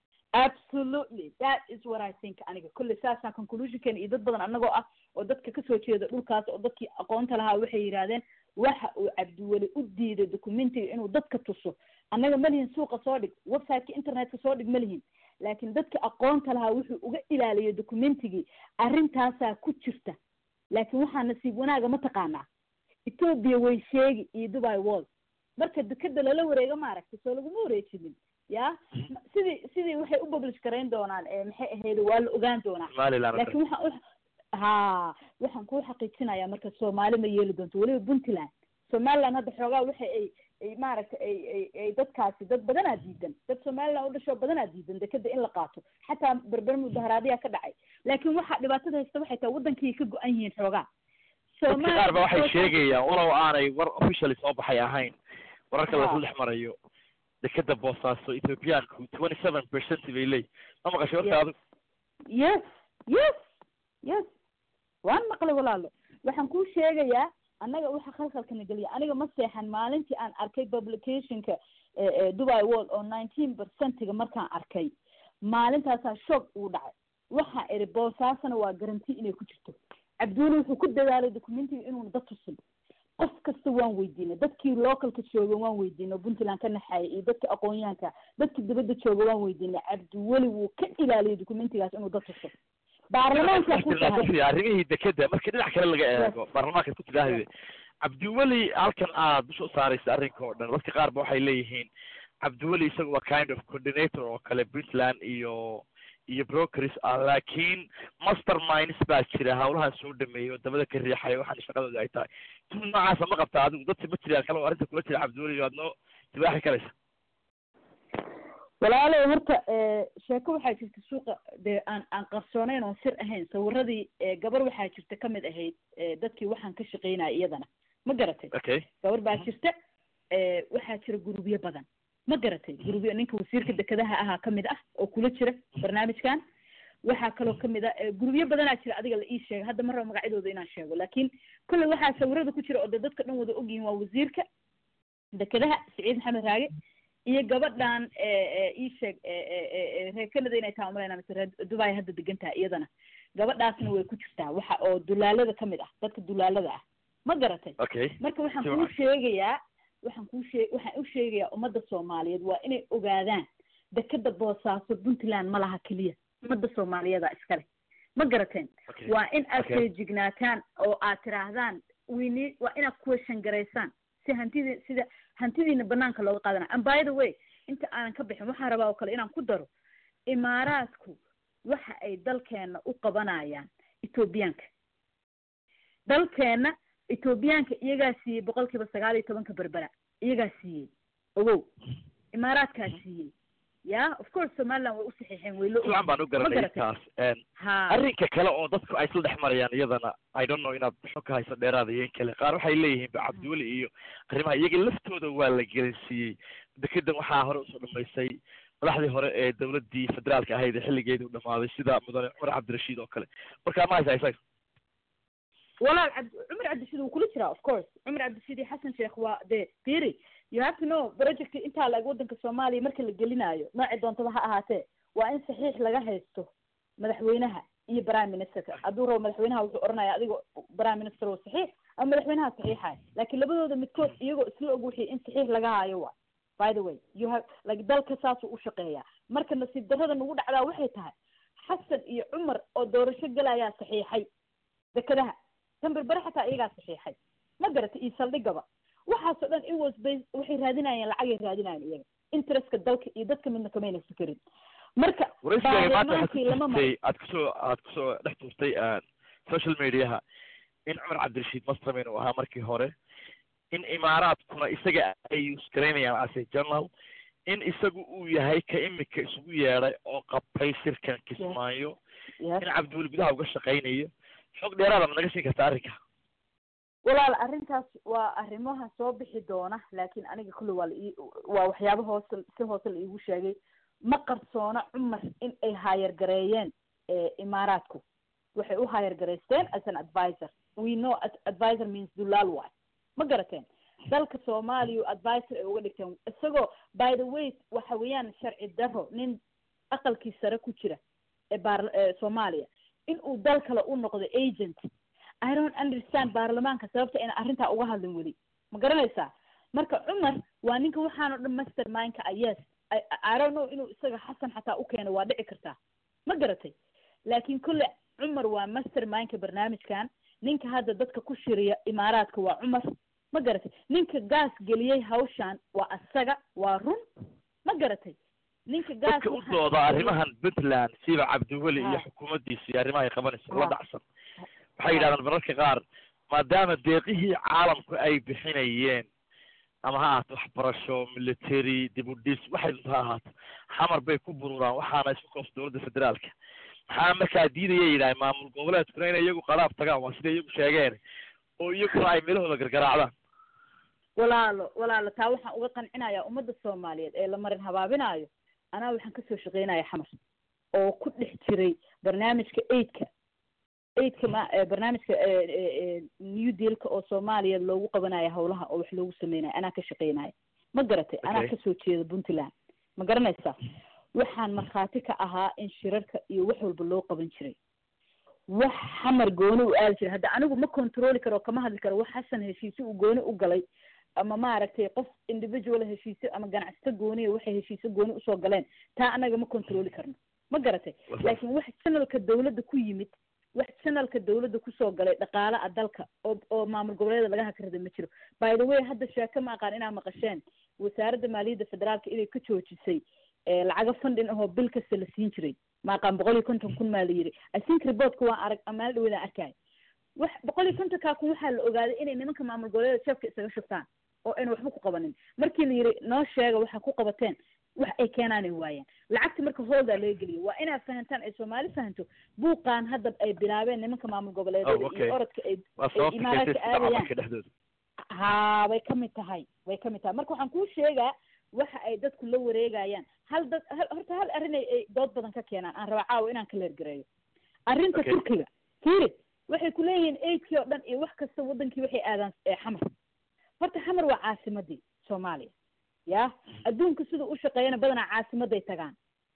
absolutely that is what i think aniga kulle saasaan conclusionkan iyo dad badan anagoo ah oo dadka kasoo jeeda dhulkaas oo dadkii aqoonta lahaa waxay yidhahdeen waxa uu cabdiweli u diiday documentiga inuu dadka tuso annaga malihin suuqa soo dhig websiteka internetka soo dhig malihin laakiin dadka aqoonta lahaa wuxuu uga ilaaliyay documentigii arrintaasaa ku jirta laakiin waxaa nasiib wanaaga ma taqaanaa ethoopia way sheegi iyo dubai wall marka dekeda lala wareego maaragtay soo laguma wareejinin ya sidii sidii waxay u publish garayn doonaan maxay ahayd waa la ogaan doonaa laakiin waxaan ha waxaan kuu xaqiijinayaa marka soomaali ma yeeli doonto weliba puntland somaliland hadda xoogaa waxa ay ay maaragtay ay ay ay dadkaasi dad badanaa diidan dad somaliland u dhashoo badanaa diidan dekeda in la qaato xataa berber mudaharaadiyaa ka dhacay laakiin waxaa dhibaatada haysta waxay tahay waddankii ka go-an yihiin xoogaa dadka qaar ba waxay sheegayaan walow aanay war officially soo baxay ahayn wararka lasu dhex marayo dekeda boosaaso ethiopiaanku twenty seven percent bay leey ma maqashay warka adigu yes yes yes waan maqlay walaalo waxaan kuu sheegayaa annaga waxa khalkhalkana geliya aniga ma seexan maalintii aan arkay publicationka dubai world oo nineteen percentiga markaan arkay maalintaasaa shoog uu dhacay waxaa idhi boosaasana waa garanti inay ku jirto cabdiweli wuxuu ku dadaalay documentiga inuuna dad tusin qof kasta waan weydiinay dadkii localka jooga waan weydiinay oo puntland ka naxaaya iyo dadka aqoon-yahanka dadkii dibadda jooga waan weydiinay cabdiweli wuu ka ilaaliyay documentigaas inuu dad tuso baarlamaanka arrimihii dekeda markii dhinac kale laga eego baarlamaanka ku tidhaahde cabdiweli halkan aad dusha u saaraysa arrinka oo dhan dadka qaar ba waxay leeyihiin cabdiweli isaga waa kind of coordinator oo kale puntland iyo iyo brokers ah laakiin master minds baa jira hawlahan soo dhameeyay oo dabada ka riixaya waxaan shaqadooda ay tahay tul noocaasa ma qabta adigu dadka ma jiraan kale oo arrinta kula jira cabdiweli aad noo tibaaxi karaysa walaalow horta sheeko waxaa jirta suuqa dee aan aan qarsoonayn oon sir ahayn sawiradii gabar waxaa jirta kamid ahayd dadkii waxaan ka shaqeynaya iyadana ma garatay okay gabar baa jirta waxaa jira gurubyo badan ma garatay gurubyo ninka wasiirka dekedaha ahaa kamid ah oo kula jira barnaamijkan waxaa kaloo kamid a gurubyo badanaa jira adiga la ii sheega hadda ma raba magacyadooda inaan sheego laakiin kolley waxaa sawirada ku jira oo dee dadka dhan wada ogyihin waa wasiirka dekedaha siciid maxamed raage iyo gabadhan ii sheeg reer canada inay taha umalayna mise reer dubai hadda degan tahay iyadana gabadhaasna way ku jirtaa waxa oo dulaalada kamid ah dadka dulaalada ah ma garatay okay marka waxaan kuu sheegayaa waxaan kuu shee waxaan u sheegayaa ummadda soomaaliyeed waa inay ogaadaan dekeda boosaaso puntland ma laha keliya ummadda soomaaliyada iskale ma garateen waa in aad feejignaataan oo aad tiraahdaan wini waa inaad question garaysaan si hantidii sida hantidiina banaanka looga qaadana and by the way inta aanan ka bixin waxaan rabaa oo kale inaan ku daro imaaraadku waxa ay dalkeena u qabanayaan ethoobiyaanka dalkeena ethoobiyaanka iyagaa siiyey boqol kiiba sagaal iyo tobanka berbera iyagaa siiyey ogow imaaraadkaa siiyey ya of course somaliland way u saxiixeen way loo fiican baan u garanay taas arrinka kale oo dadku ay isla dhex marayaan iyadana i don't know inaad xog ka hayso dheeraada iyo in kale qaar waxay leeyihiin ba cabdiweli iyo arrimaha iyaga laftooda waa la gelinsiiyey dekedan waxaa hore usoo dhamaysay madaxdii hore ee dawladdii federaalka ahayd ee xilligeedii u dhamaaday sida mudane cumar cabdirashiid oo kale marka ma haysa isaga walaal cabdi cumar cabdirashiid wuu kula jiraa of course cumar cabdirashiid iyo xasan sheekh waa dee firi you have to know project intaa laeg waddanka soomaaliya marka la gelinaayo noocii doontaba ha ahaatee waa in saxiix laga haysto madaxweynaha iyo prime ministerka hadduu rabo madaxweynaha wuxuu oranaya adigo prime minister oo saxiix ama madaxweynaha saxiixaya laakiin labadooda midkood iyagoo isla og wixii in saxiix laga haayo waa by the way you have like dalka saasuu u shaqeeyaa marka nasiib darrada nagu dhacdaa waxay tahay xasan iyo cumar oo doorasho gelayaa saxiixay dekedaha tan berbere xataa iyagaa saxiixay ma garata iyo saldhigaba waxaasoo dhan it was based waxay raadinayeen lacagay raadinayeen iyaga interestka dalka iyo dadka midna kamayna fikerin marka waraysigaaga maanta baarlamaankii lama maro waxaad aad kusoo aad kusoo dhex tuurtay social mediaha in cumar cabdirashiid masterman uu ahaa markii hore in imaaraadkuna isaga ay usgaraynayaan as a journal in isagu uu yahay ka imika isugu yeedhay oo qabtay shirkan kismaayo Yes. in cabdiweli gudaha uga shaqaynayo xog dheeraada ma naga siin karta arrinka walaal arrintaas waa arrimaha soo bixi doona laakiin aniga kulli waa la ii waa waxyaaba hoose si hoose la iigu sheegay ma qarsoona cumar in ay haayar gareeyeen eh, imaaraadku waxay u haayar gareysteen as an advisor we know ad- advisor means dulaal waay ma garateen dalka soomaaliya advisor ay uga dhigteen isagoo by the way waxa weeyaan sharci daro nin aqalkii sare ku jira ee baar ee soomaaliya in uu dal kale u noqdo agent I don't understand baarlamaanka sababta ina arrintaa uga hadlin weli ma garanaysaa marka cumar waa ninka waxaan oo dhan mastermindka ah yes I, I don't know inuu isaga xasan xataa u keeno waa dhici kartaa ma garatay laakiin kolle cumar waa mastermindka barnaamijkan ninka hadda dadka ku shiriya imaaraadka waa cumar ma garatay ninka gaas geliyey hawshan waa asaga waa run ma garatay ninka gaas dadka u waxaan- dooda arrimahan puntland siba cabdiweli iyo Ha. xukuumaddiisa iyo arrimaha ay qabanayso la Ha. dhacsan waxay yidhahdaan mararka qaar maadaama deeqihii caalamku ay bixinayeen ama ha ahaato waxbarasho military dib u dhis waxay dunta ha ahaato xamar bay ku bururaan waxaana isku koos dowladda federaalka maxaa markaa diidaya yidhahay maamul goboleedkuna inay iyagu qalaab tagaan waa siday iyagu sheegeen oo iyaguna ay meelahooda gargaraacdaan walaalo walaalo taa waxaan uga qancinayaa ummadda soomaaliyeed ee la marin habaabinaayo anaa waxaan kasoo shaqeynaya xamar oo ku dhex jiray barnaamijka aidka aidka ma eh, barnaamijka eh, eh, eh, new dealka oo soomaaliya loogu qabanayo howlaha oo wax loogu sameynayo anaa ka shaqeynaya ma garatay anaa Okay. kasoo jeeda puntland ma garanaysaa waxaan markhaati ka ahaa in shirarka iyo wax walba loo qaban jiray wax xamar gooni u aadi jiray hadda anigu ma controli karo kama hadli karo wax xasan heshiise uu gooni u galay ama maaragtay qof individual heshiise ama ganacsato gooniya waxay heshiise gooni usoo galeen taa anaga ma controli karno ma garatay laakiin wax channelka dawladda ku yimid wax channelka dawladda kusoo galay dhaqaale a dalka oo oo maamul goboleeda laga hakarada ma jiro by the way hadda sheeko ma aqaan inaa maqasheen wasaaradda maaliyadda federaalka inay ka joojisay eh, lacago funding ahoo bil kasta la siin jiray ma aqaan boqol iyo konton kun maa la yidhi i think reportka waan arag amaal dhaweedaan arkaayo wax boqol iyo kontonkaa kun waxaa la ogaaday inay nimanka maamul goboleeda jeefka isaga shubtaan oo ayna waxba ku qabanin markii la yidhi noo sheega waxaa ku qabateen wax ay keenaanay waayeen lacagta marka hooldaa laga geliyo waa inaad fahantaan ay soomaali fahanto buuqaan hadda ay bilaabeen nimanka maamul goboleedyada Oh, okay. iyo orodka ay waa sababta imaaraadka keentay sida aadayaan. camalka dhexdooda haa way ka mid tahay way ka mid tahay marka waxaan kuu sheegaa waxa ay dadku la wareegayaan hal dad hal horta hal arrin ay ay dood badan ka keenaan aan raba caawa inaan ka leergareeyo arrinta Okay. turkiga fiiri waxay ku leeyihiin aidkii oo dhan iyo wax kasta wadankii waxay aadaan ee xamar horta xamar waa caasimadii soomaaliya ya adduunka siduu u shaqeeyana badanaa caasimaday tagaan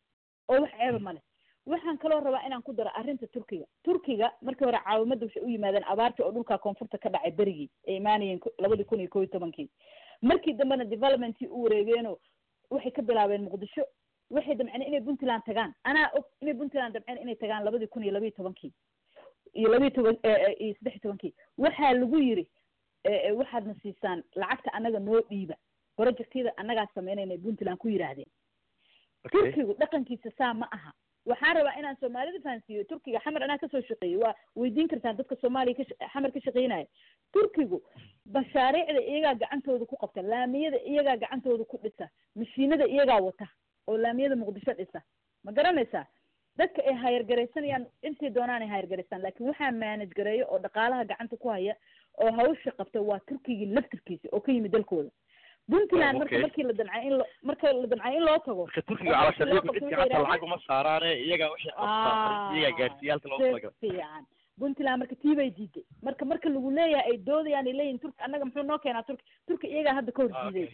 oo wax ceeba male waxaan kaloo rabaa inaan ku daro arrinta turkiga turkiga markii hore caawimadda waxay u yimaadeen abaartii oo dhulka koonfurta ka dhacay berigii ay imaanayeen ku- labadii kun iyo kow iyo tobankii markii dambena developmentii u wareegeenoo waxay ka bilaabeen muqdisho waxay damceen inay puntland tagaan anaa og inay puntland damceen inay tagaan labadii kun iyo labiyo tobankii iyo labiyo toban eh, eh, iyo saddex iyo tobankii waxaa lagu yiri eh, eh, waxaadna siisaan lacagta annaga noo dhiiba projectyada annagaa sameynayna puntland ku yidhaahdeen Okay. turkigu dhaqankiisa saa ma aha waxaan rabaa inaan soomaalida fahansiiyo turkiga xamar anaa kasoo shaqeeyey waa weydiin kartaan dadka soomaaliya ka sha- xamar ka shaqeynaya turkigu mashaariicda iyagaa gacantooda ku qabta laamiyada iyagaa gacantooda ku dhisa mashiinada iyagaa wata oo laamiyada muqdisho dhisa ma garanaysaa dadka ay hayargaraysanayaan intay doonaan ay hayargaraystaan laakiin waxaa manage gareeyo oo dhaqaalaha gacanta ku haya oo hawsha qabta waa turkigii laftirkiisa oo ka yimid dalkooda puntland Oh, marka okay. markii la damcay in lo marka la damcay in loo tago marka turkiga cala loo sharcigu qabto cidkii waxay hata yidhahdeen- lacag uma saaraane iyagaa wixii qabtaa iyagaa gaarsiiyaalka loogu si talagalay fiican puntland marka tii bay diiday marka marka lagu leeyahay ay doodayaan ay leeyihin turki annaga muxuu noo keenaa turki turki iyagaa hadda ka hor diiday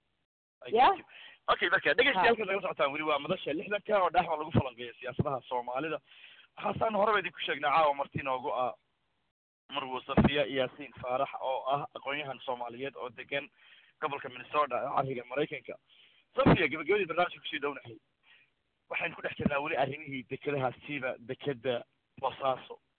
Okay. Ya? okay marka dhegeystayaal naga socotaan weli waa madasha lixdanka oo dhexda lagu falanqeeyo siyaasadaha soomaalida waxaasaan horeba idinku sheegnay caawa marti noogu ah marwo safiya yaasiin faarax oo ah aqoon-yahan soomaaliyeed oo degan gobolka minnesota ee cariga maraykanka safiya gabagabadii barnaamijka kusii dhownahay waxaynu ku dhex jirnaa weli arrimihii dekedaha siiba dekeda boosaaso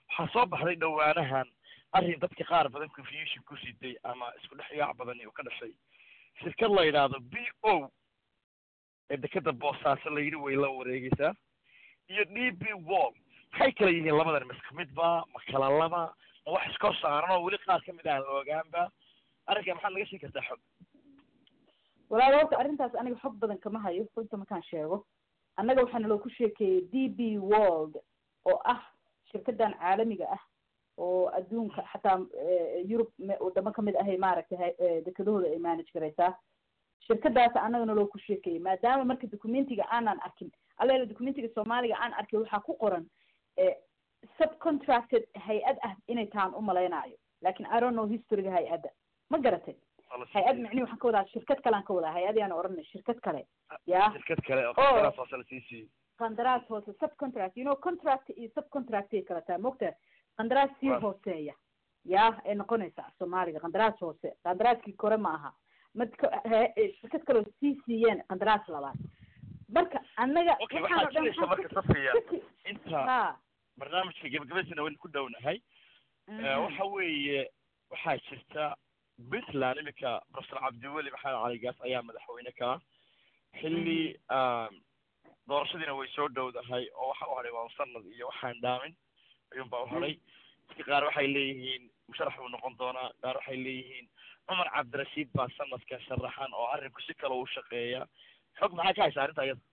waxaa soo baxday dhowaanahan arrin dadka qaar badan confusion ku riday ama isku dhex yaac badani uu ka dhashay shirkad la yidhaahdo b o ee dekeda boosaaso la yidhi way la wareegeysaa iyo d b wall maxay kala yihiin labadan ma isku midba ma kala laba ma wax iskor saaran oo weli qaar kamid aan la ogaanba arrinka maxaad naga sheegi kartaa xog walaal horta arrintaas aniga xog badan kama hayo runta markaan sheego annaga waxaana loo ku sheekeeyey d b world oo ah shirkadan caalamiga ah oo adduunka xataa yurub wadamo kamid ahay maaragtay dekedahooda ay manage garaysaa shirkadaas annagana loo ku sheekeeyey maadaama marka documentiga aanan arkin alleela documentiga soomaaliga aan arkin waxaa ku qoran subcontracted hay-ad ah inay taan umalaynaayo lakin i don't know historyga hay-adda ma garatay hay-ad micnihi waxaan ka wadaa shirkad kalean ka wadaa hay-ad yaan oranay shirkad kale ya shirkad kale oo qandaraas hoose la sii siiyey qandaraas hoose subcontract you know contract iyo subcontractay kala tahay mogta qandaraas sii hooseeya ya ay noqonaysaa soomaaliga qandaraas hoose qandaraaskii kore ma aha mad shirkad kaleo sii siiyeen qandaraas labaad marka annaga okay waxaa jiraysa marka safiya inta barnaamijka gabagabadiisana waynu ku dhownahay waxa weeye waxaa jirta puntland iminka professor cabdiweli maxamed cali gaas ayaa madaxweyne ka ah xilli doorashadiina way soo dhowdahay oo waxa u hadhay waa sanad iyo waxaan dhaamin ayuun baa u hadhay dadka qaar waxay leeyihiin musharax buu noqon doonaa qaar waxay leeyihiin cumar cabdirashiid baa sanadka sharaxan oo arrinku si kale u shaqeeya xog maxaa ka haysa arrinta iyada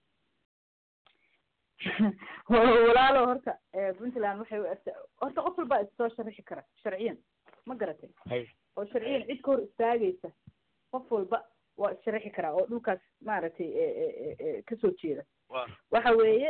walaalo horta puntland waxay u egta horta qof walbaa issoo sharixi kara sharciyan ma garatay hay oo sharciyan cid ka hor istaagaysa qof walba waa issharixi karaa oo dhulkaas maaragtay kasoo jeeda wa waxa weeye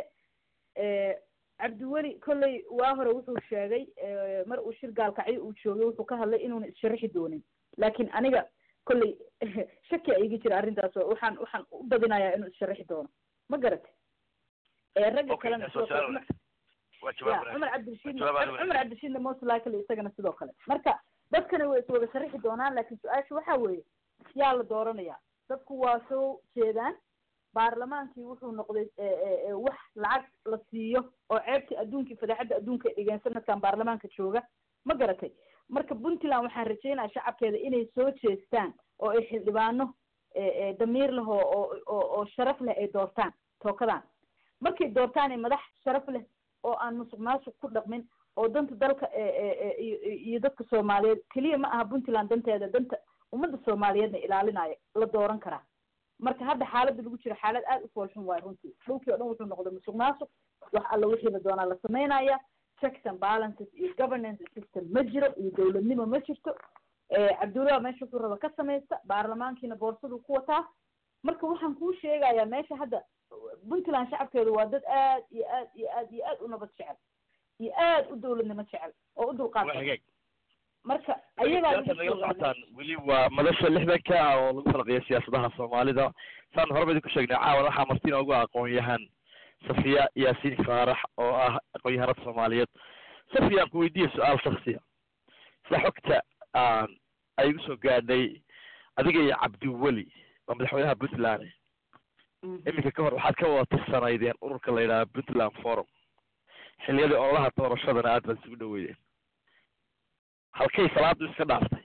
cabdiweli kolley waa hore wuxuu sheegay mar uu shir gaalkacyo uu joogay wuxuu ka hadlay inuuna issharixi doonin laakin aniga kolley shaki a iga jira arrintaas oo waxaan waxaan u badinayaa inuu issharixi doono ma garatay ragga kalena sidoo kale ya cumar cabdirashiid cumar cabdirashiidna most likely isagana sidoo kale marka dadkana way iswada sharixi doonaan laakin su-aasha waxa weeye yaa la dooranayaa dadku waa soo jeedaan baarlamaankii wuxuu noqday wax lacag la siiyo oo ceebtii adduunkii fadeexadda adduunka ay dhigeen sanadkan baarlamaanka jooga ma garatay marka puntland waxaan rajeynaya shacabkeeda inay soo jeestaan oo ay xildhibaano damiir leh oo oo oo sharaf leh ay doortaan tookadan markay doortaan madax sharaf leh oo aan musuq maasuq ku dhaqmin oo danta dalka iyo dadka soomaaliyeed keliya ma aha puntland danteeda danta ummadda soomaaliyeedna ilaalinaayo la dooran karaa marka hadda xaaladda lagu jiro xaalad aad u foolxun waayo runtii dhulkii o dhan wuxuu noqday musuq maasuq wax alla wixii la doonaa la samaynaya checks and balances iyo governance system ma jiro iyo dowladnimo ma jirto cabdullaha meesha wuxuu raba ka samaysta baarlamaankiina boorsadu ku wataa marka waxaan kuu sheegayaa meesha hadda puntland shacabkeedu waa dad aad iyo aad iyo aad iyo aad u nabad jecel iyo aad u dowladnimo jecel oo u dulqaad marka ayagaa nagala socotaan weli waa madasha lixdanka ah oo lagu falqiya siyaasadaha soomaalida saan horeba idinku sheegnay caawan waxaa martina ugu aqoon-yahan safiya yaasiin faarax oo ah aqoon-yahanada soomaaliyeed safiya aan ku weydiiya su-aal shaksiya sida xogta ay igu soo gaadhay adiga iyo cabdiweli waa madaxweynaha puntland iminka ka hor waxaad ka wada tirsanaydeen ururka la yidhaha puntland forum xiliyadii ololaha doorashadana aad baad isugu dhaweydeen halkay salaadu iska dhaaftay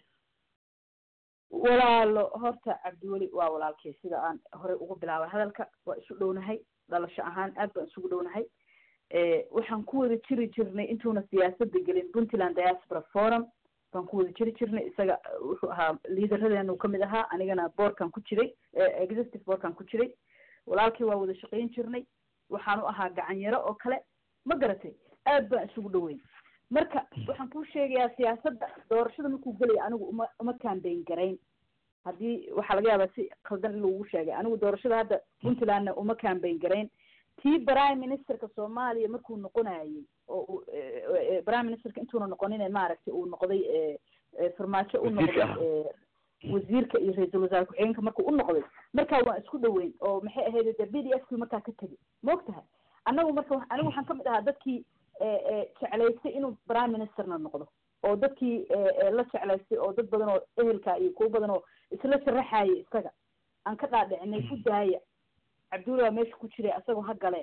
walaalo horta cabdiweli waa walaalkay sida aan horey ugu bilaabay hadalka waa isu dhownahay dhalasho ahaan aad baan isugu dhownahay waxaan ku wada jiri jirnay intuuna siyaasada gelin puntland diaspora forum baan ku wada jiri jirnay isaga wuxuu ahaa liidaradeenu kamid ahaa anigana boorkan ku jiray executive boorkan ku jiray walaalkii waa wada shaqayn jirnay waxaan u ahaa gacanyaro oo kale ma garatay aad baan isugu dhaweyn marka waxaan kuu sheegayaa siyaasadda doorashada markuu gelaya anigu uma uma kambayn garayn haddii waxaa laga yaabaa si khaldan in lagu sheegay anigu doorashada hadda puntlandna uma kambayn garayn tii prime ministerka soomaaliya markuu noqonayay oo prime ministerka intuuna noqonin maaragtay uu noqday farmaajo u noqday wasiirka iyo ra-iisul wasaare ku-xigeenka markuu u noqday markaa waan isku dhaweyn oo maxay ahayd de b d f kii markaa ka tegi ma og tahay annagu marka anigu waxaan kamid ahaa dadkii jeclaystay inuu prime ministerna noqdo oo dadkii la jeclaystay oo dad badan oo ehelka iyo kuwo badan oo isla sharaxaya isaga aan ka dhaadhicinay ku daaya cabdulla waa meesha ku jiray asagoo ha gale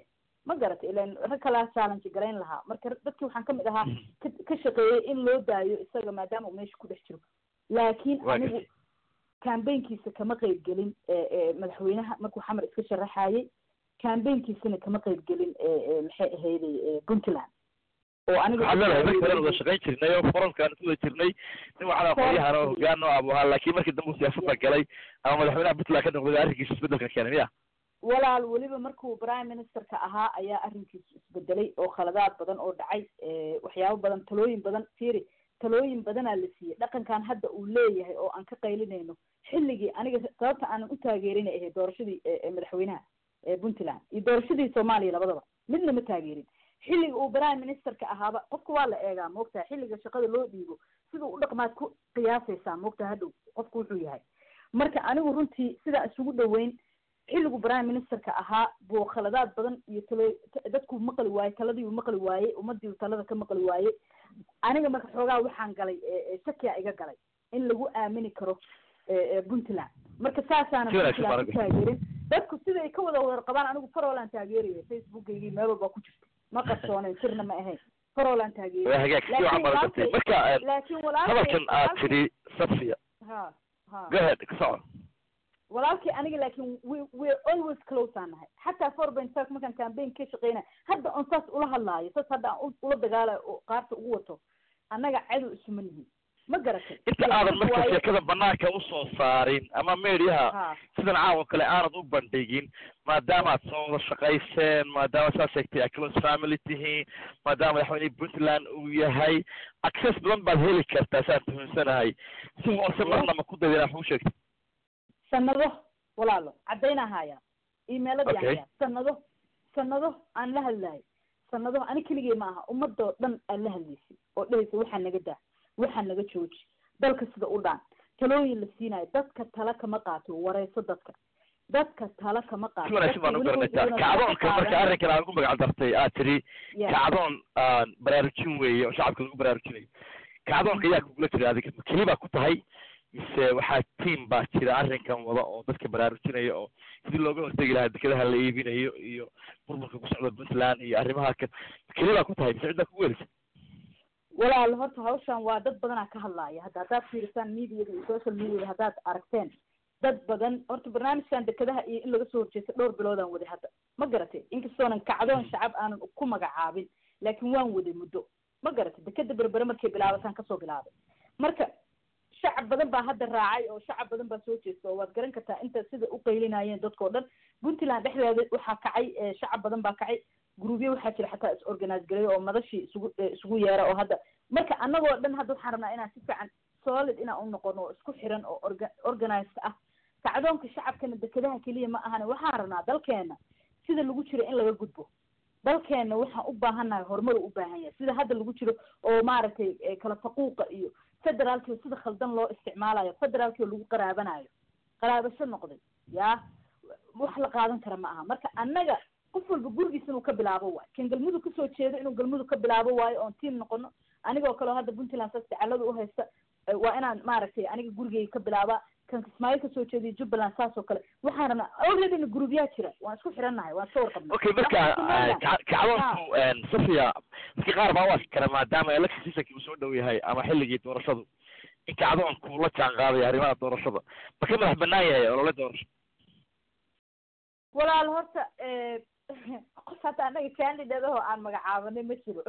ma garatay ilan rag kalaa challenge garayn lahaa marka dadkii waxaan kamid ahaa ka ka shaqeeyey in loo daayo isaga maadaama uu meesha ku dhex jiro laakiin Waa anigu cambaynkiisa kama qayb gelin madaxweynaha markuu xamar iska sharaxayey cambaynkiisana kama qayb gelin maxay ahayday puntland oo aniga waxaad leedahay markii hore wada shaqayn jirnay oo forumkaan ku wada jirnay nin waxaan aqoonyahan oo hogaan oo abu ahaa laakiin markii dambe uu siyaasadda galay ama madaxweynaha puntland ka noqday arrinkiisa isbedelka keenay miya walaal weliba markuu prime ministerka ahaa ayaa arrinkiisu isbedelay oo khaladaad badan oo dhacay waxyaabo badan talooyin badan fiiri talooyin badanaa la siiyey dhaqankan hadda uu leeyahay oo aan ka qaylinayno xilligii aniga sababta aanan u taageerin ahay doorashadii madaxweynaha puntland iyo doorashadii soomaaliya labadaba midna ma taageerin xilliga uu prime ministerka ahaaba qofka waa la eegaa moogtaha xilliga shaqada loo dhiibo siduu u dhaqmaad ku qiyaasaysaa moogtaha hadhow qofku wuxuu yahay marka anigu runtii sidaa isugu dhaweyn xilligu prime ministerka ahaa buu khaladaad badan iyo talo dadku maqli waayey taladiiu maqli waayey ummadiiu talada ka maqli waayey aniga marka xoogaa waxaan galay shakia iga galay in lagu aamini karo puntland marka saasaana puntland ku taageerin dadku siday ka wada wada qabaan anigu farolaan taageeraya facebookaygii meel walba ku jirta ma qarsoonayn sirna ma ahayn farolaan taageeraya marka laakiin hadalkan aad tidhi safia ha ha go ahead ka soco walaalkii aniga laakiin we we're always close aan nahay xataa four point five markaan campaign ka shaqeynaya hadda on saas ula hadlaayo saas hadda aan ula dagaalayo oo qaarta ugu wato annaga cadow isuma nihin ma garatay inta aadan marka sheekada banaanka usoo saarin ama mediaha sidan caawa kale aanad u bandhigin maadaama aad soo wada shaqayseen maadaama saa sheegtay a close family tihiin maadaama madaxweynihii puntland uu yahay access badan baad heli kartaa saan tuhunsanahay si hoose marna ma ku dadin wax u sheegtay sanado walaalo caddaynaa hayaa emailadi Okay. hayaa sanado sanado aan la hadlayo sanado ani keligay ma aha ummadoo dhan aan la hadlaysay oo dhehaysa waxaa naga daa waxaa naga jooji dalka sida u dhaan talooyin la siinayo dadka tala kama qaato wareyso dadka dadka tala kama qaato si wanaagsan baan u Dadka weligood garanaysaa iyaguna kacdoonka tala marka qaadan. arrinkan aad ugu magac dartay aad tidhi Yeah. kacdoon aan baraarujin weeye oo shacabka lagu baraarujinayo kacdoonka ayaa kugula jira adiga ma keli baa ku tahay mise waxaa tiam baa jira arrinkan wada oo dadka baraarujinaya oo sidii looga hortegi lahaa dekedaha la iibinayo iyo burburka ku socda puntland iyo arrimaha ka ma keli baa ku tahay mise ciddaa kugu welisa walaal horta hawshan waa dad badanaa ka hadlaaya hadda haddaad fiirisaan mediada iyo social mediada haddaad aragteen dad badan horta barnaamijkan dekedaha iyo in laga soo horjeesto dhowr biloodaan waday hadda ma garatay inkastoonan kacdoon shacab aanan ku magacaabin laakiin waan waday muddo ma garatay dekeda berbere markay bilaabataan kasoo bilaabay marka shacab badan baa hadda raacay oo shacab badan baa soo jeesta oo waad garan kartaa inta sida u qaylinayeen dadkao dhan puntland dhexdeeda waxaa kacay eh, shacab badan baa kacay groupyo waxaa jira xataa is organize gareeyo oo madashii isugu eh, isugu yeera oo hadda marka annagoo dhan hadda waxaan rabnaa inaan si fiican solid inaan u noqono oo isku xiran oo orga organized ah kacdoonka shacabkana dekedaha keliya ma ahane waxaan rabnaa dalkeena sida lagu jiro in laga gudbo dalkeena waxaan u baahannahay horumar u baahan yahay sida hadda lagu jiro oo maaragtay eh, kala faquuqa iyo federaalkii sida khaldan loo isticmaalayo federaalkii lagu qaraabanayo qaraabasho noqday yaa wax la qaadan kara ma aha marka annaga qof walba gurigiisa inuu ka bilaabo waayo kan galmudug kasoo jeedo inuu galmudug ka bilaabo waayo oon tiim noqono anigoo kale oo hadda puntland saas dacalada u haysta eh, waa inaan maaragtay aniga gurigeyga ka bilaabaa kan kismaayo kasoo jeediyo jubbaland saas oo kale waxaan rabnaa alreadyna groupyaa jira waan isku xirannahay waan iska warqabnaa okay marka Waxaan ka- kacdoonku safia dadka qaar baa u arki kara maadaama election seasonki uu soo dhow yahay ama xilligii doorashadu in kacdoonku la jaan qaadayo arrimaha doorashada ma ka madax banaan yahay olole doorasho walaal horta eh, qof hadda anaga candidate ahoo aan magacaabanay ma jiro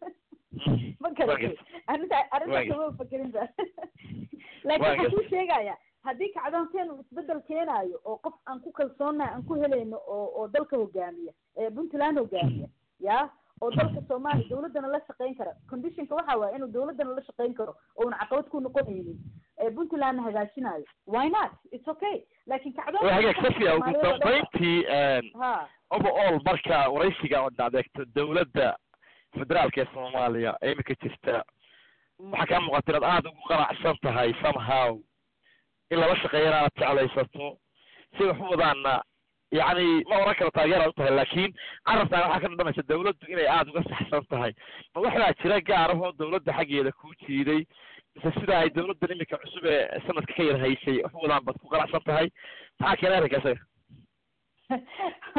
ma garatay arrinta arrinta kama fakerin ba laakiin waxaan kuu sheegaya haddii kacdoonteen uu isbedel keenaayo oo qof aan ku kalsoonahay aan ku helayno oo oo dalka hogaamiya ee puntland hogaamiya ya oo dalka soomaaliya dawladdana la shaqayn kara conditionka waxa waaye inuu dawladdana la shaqayn karo ouna caqabad ku noqonaynin ee puntlandna hagaajinayo why not it's okay laakiin kacdoon waa hagaag safia ugu dambayntii ha overall marka waraysiga oo adeegto dawladda federaalka ee soomaaliya ee imika jirta waxaa kaa muuqata inaad aada ugu qanacsan tahay somehow in lala shaqeeyana aad jeclaysato si wax u wadaana yacni ma oran karo taageeraad u tahay laakiin carabtaana waxaa ka dhadhamaysa dawladdu inay aada uga saxsan tahay ma waxbaa jira gaar ahoo dawladda xaggeeda kuu jiiday mise sida ay dawladdan imika cusub ee sanadka ka yar haysay wax u wadaan baad ku qanacsan tahay maxaa keenay arrinka isaga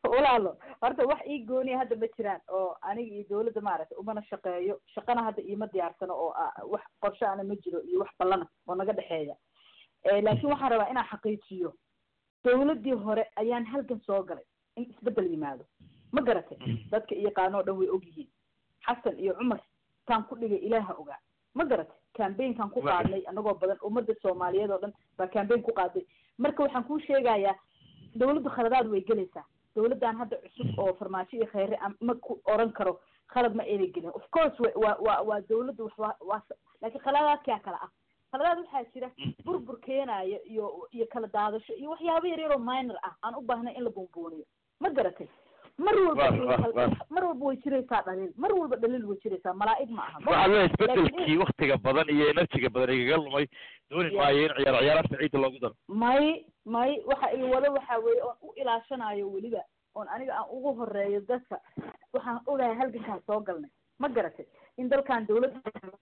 walaalo horta wax ii gooniya hadda ma jiraan oo aniga iyo dawladda maaragtay umana shaqeeyo shaqana hadda iima diyaarsano oo wax qorshe ana ma jiro iyo wax ballana oo naga dhexeeya laakiin waxaan rabaa inaan xaqiijiyo dawladdii hore ayaan halgan soo galay in isbeddel yimaado ma garatay dadka iyo qaanoo dhan way ogyihiin xasan iyo cumar taan ku dhigay ilaaha ogaa ma garatay cambaynkan ku qaadnay anagoo badan ummadda soomaaliyeed oo dhan baa cambayn ku qaaday marka waxaan kuu sheegayaa dawladdu khaladaad way gelaysaa dawladdan hadda cusub oo farmaajo iyo kheyre ma ku oran karo khalad ma ayna gelin of course wa wa waa dawladdu wax waa laakiin khaladaadkaa kale ah khaladaad waxaa jira burbur keenayo iyo iyo kala daadasho iyo waxyaabo yar yaroo minor ah aan u baahnay in la buunbuuniyo ma garatay mar walba mar walba way jiraysaa dhaliil mar walba dhaliil way jiraysaa malaa'ig ma aha waxaa leeyahay isbedelkii waktiga badan iyo enerjiga badan igaga lumay dooni maayo in ciyaar ciyaaraadka ciidda loogu daro may may waxa iga wado waxa weeye oon u ilaashanayo weliba oon aniga aan ugu horeeyo dadka waxaan ogahay halgankaan soo galnay ma garatay in dalkan dawladda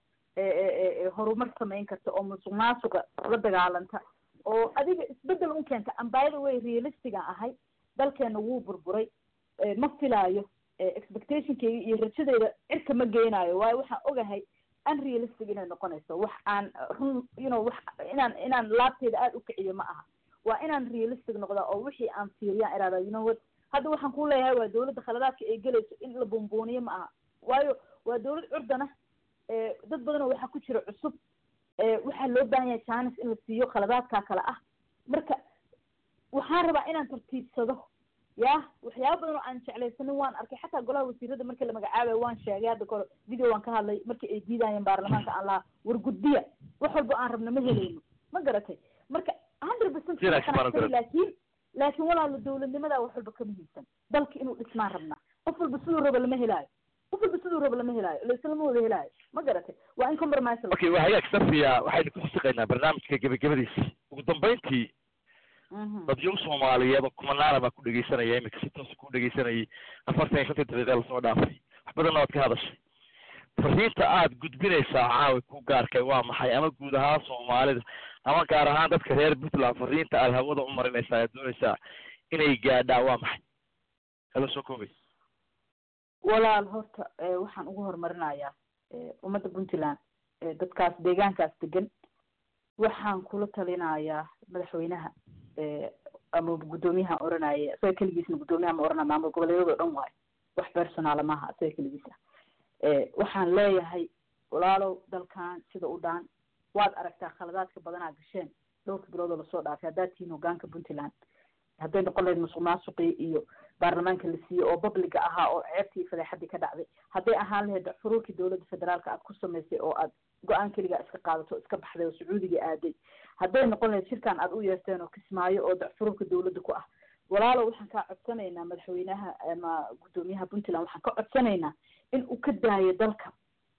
horumar samayn karta oo musuq maasuqa la dagaalanta oo adiga isbedel un keenta ambaayada way realistigan ahay dalkeena wuu burburay ma filaayo expectationkeyga iyo rajadeyda cirka ma geenaayo waayo waxaan ogahay unrealistic inay noqonayso wax aan run you know wax inaan inaan laabteeda aada u kiciyo ma aha waa inaan realistic noqdaa oo wixii aan fiiriyaan iraada you know what hadda waxaan ku leeyahay waa dawladda khaladaadka ay gelayso in la buunbuuniyo ma aha waayo waa dawlad curdana dad badanoo waxaa ku jira cusub waxaa loo baahan yahay janis in la siiyo khaladaadkaa kale ah marka waxaan rabaa inaan tartiibsado ya waxyaaba badan oo aan jeclaysanin waan arkay xataa golaha wasiirada markii la magacaabayo waan sheegay hadda kahor video waan ka hadlay markii ay diidayeen baarlamaanka aan lahaa wargudbiya wax walba aan rabna ma helayno ma garatay marka hundred percent laakiin laakiin walaalo dawladnimadaa wax walba ka muhiimsan dalka inuu dhismaan rabnaa qof walba siduu raba lama helaayo qof walba siduu raba lama helaayo laislama wada helaayo ma garatay waa in compromise okay waa hagaag safiya waxaynu ku xusiqaynaa barnaamijka gebagabadiisa ugu dambeyntii dadyow soomaaliyeed oo kumanaana baa ku dhegeysanaya imika si toosa ku dhegeysanayay afartan iyo shantii daqiiqa lasoo dhaafay wax badanna waad ka hadashay fariinta aad gudbinaysaa caawi ku gaarkay waa maxay ama guud ahaan soomaalida ama gaar ahaan dadka reer puntland fariinta aad hawada u marinaysaa aad doonaysaa inay gaadhaa waa maxay hala soo koobay walaal horta waxaan ugu horumarinayaa ummadda puntland dadkaas deegaankaas degan waxaan kula talinayaa madaxweynaha ama guddoomiyaha oranaya isaga keligiisna guddoomiyaha ma oranaya maamul goboleedyadoo dhan waayo wax personaala maaha isaga keligiisa waxaan leeyahay walaalow dalkan sida u dhaan waad aragtaa khaladaadka badanaa gasheen dhowrka biloodoo lasoo dhaafay haddaad tihiin hogaanka puntland hadday noqon lahayd musuq maasuqii iyo baarlamaanka la siiyey oo babliga ahaa oo ceebtii fadeexadii ka dhacday hadday ahaan lahayd xuruurkii dawladda federaalka aad ku samaysay oo aad go-aan keligaa iska qaadato iska baxday oo sacuudiga aaday hadday noqon lahayd shirkan aad u yeerteen oo kismaayo oo dacfuruurka dawladda ku ah walaalow waxaan kaa codsanaynaa madaxweynaha ama guddoomiyaha puntland waxaan ka codsanaynaa in uu ka daayo dalka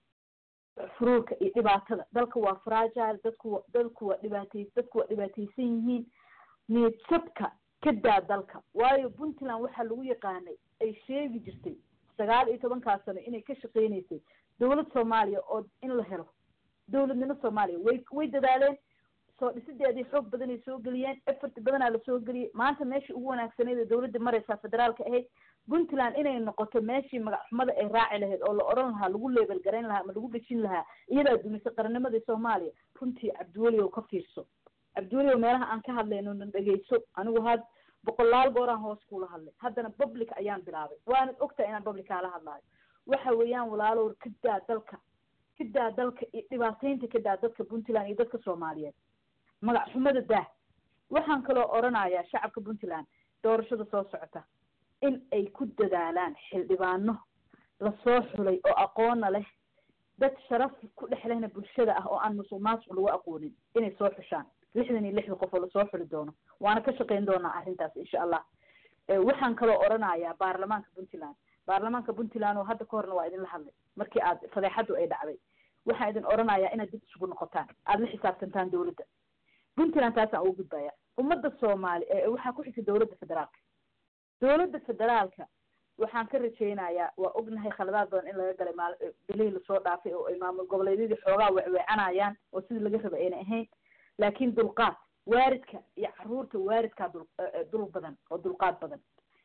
furuurka iyo dhibaatada dalka waa fragile dadku dadku waa dhibaatay dadku waa dhibaataysan yihiin niyad jabka ka daa dalka waayo puntland waxaa lagu yaqaanay ay sheegi jirtay sagaal iyo tobankaa sano inay ka shaqeynaysay dawlad soomaaliya oo in la helo dawladnimo soomaaliya way way dadaaleen soo dhisideedii xoog badanay soo geliyeen effort badanaa lasoo geliyey maanta meeshii ugu wanaagsaneyd ee dawladda mareysaa federaalka ahayd puntland inay noqoto meeshii magacxumada ay raaci lahayd oo la odhan lahaa lagu leebel garayn lahaa ama lagu dhejin lahaa iyadaa dumisay qarannimadii soomaaliya runtii cabdiweliow ka fiirso cabdiweliow meelaha aan ka hadlayno na dhegeyso anigu had boqolaal gooraan hoos kuula hadlay haddana public ayaan bilaabay waanad ogtahay inaan public kaala hadlaayo waxa weeyaan walaalow ka daa dalka ka daa dalka iyo dhibaateynta ka daa dadka puntland iyo dadka soomaaliyeed magac xumada daa waxaan kaloo odhanayaa shacabka puntland doorashada soo socota in ay ku dadaalaan xildhibaano lasoo xulay oo aqoona leh dad sharaf ku dhex lehna bulshada ah oo aan musuq maasuq lagu aqoonin inay soo xushaan lixdan iyo lixda qof oo lasoo xuli doono waana ka shaqeyn doonaa arrintaas insha allah waxaan kaloo odhanayaa baarlamaanka puntland baarlamaanka puntland oo hadda ka horna waa idinla hadlay markii aad fadeexadu ay dhacday waxaan idin odhanayaa inaad dib isugu noqotaan aada la xisaabtantaan dawladda puntland taasaan ugu gudbaya ummadda soomaali waxaa ku xigta dawladda federaalka dawladda federaalka waxaan ka rajaynayaa waa ognahay khaladaad badan in laga galay maal bilihii lasoo dhaafay oo ay maamul goboleedyadii xoogaa wecweecanayaan oo sidii laga raba ayna ahayn laakiin dulqaad waaridka iyo caruurta waaridkaa dul dul badan oo dulqaad badan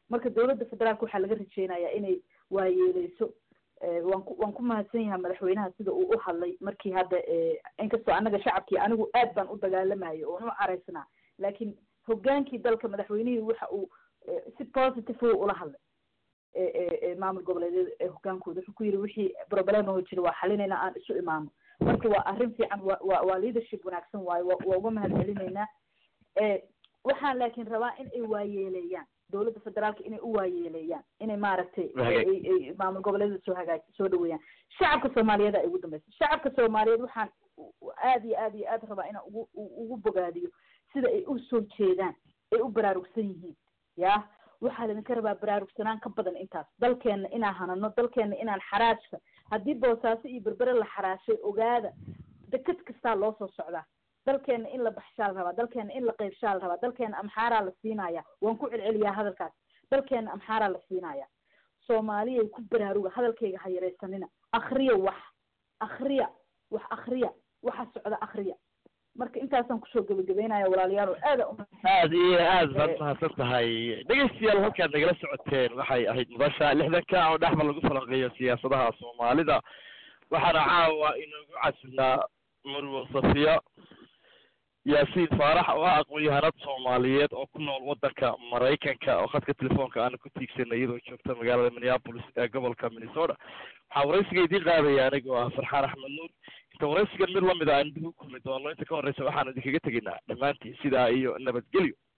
marka dowladda federaalka waxaa laga rajeynayaa inay waayeeleyso waan ku waan ku mahadsan yahay madaxweynaha sida uu u hadlay markii hadda inkastoo annaga shacabkii anigu aad baan u dagaalamayo oon u caraysnaa laakiin hogaankii dalka madaxweynihii waxa uu si positive u ula hadlay maamul goboleedyada ee hogaankooda wuxuu ku yidhi wixii problem oo jira waa xalinayna aan isu imaano marka waa arrin fiican wa wa waa leadership wanaagsan waayo wa waa uga mahad celinaynaa waxaan laakiin rabaa in ay waayeeleeyaan dowladda federaalka inay u waayeeleeyaan inay maaragtay maamul goboleedyada soo hagaaj soo dhaweeyaan shacabka soomaaliyeed ay ugu dambeysa shacabka soomaaliyeed waxaan aad iyo aad iyo aad rabaa inaan ugu ugu bogaadiyo sida ay usoo jeedaan ay u baraarugsan yihiin ya waxaa laydinka rabaa baraarugsanaan ka badan intaas dalkeenna inaan hanano dalkeenna inaan xaraajka haddii boosaaso iyo berbere la xaraashay ogaada deked kastaa loo soo socdaa dalkeena in la baxshaa la rabaa dalkeena in la qeybshaa la rabaa dalkeena amxaaraa la siinaya waan ku celceliyaa hadalkaas dalkeena amxaaraa la siinaya soomaaliyay ku baraaruga hadalkayga ha yaraysanina akriya wax akriya wax akriya waxa socda akriya marka intaasaan kusoo gebagabeynaya walaalayaal oo aada u aad iyo aad baad mahadsan tahay dhegeystayaal halkaad nagala socoteen waxay ahayd mudasha lixdanka oo dhexba lagu falanqeeyo siyaasadaha soomaalida waxaana caawa inoogu casilnaa marwo safiya yaasiin faarax oo ah aqoon-yahanad soomaaliyeed oo ku nool waddanka maraykanka oo khadka telefoonka aana ku tiigsanay iyadoo joogta magaalada minneapolis ee gobolka minnesota waxaa waraysiga idiin qaadaya aniga oo ah farxaan axmed nuur inta waraysigan mid lamid a aan dib u kulmi doono inta ka horreysa waxaan idinkaga tegaynaa dhammaantiin sidaa iyo nabadgelyo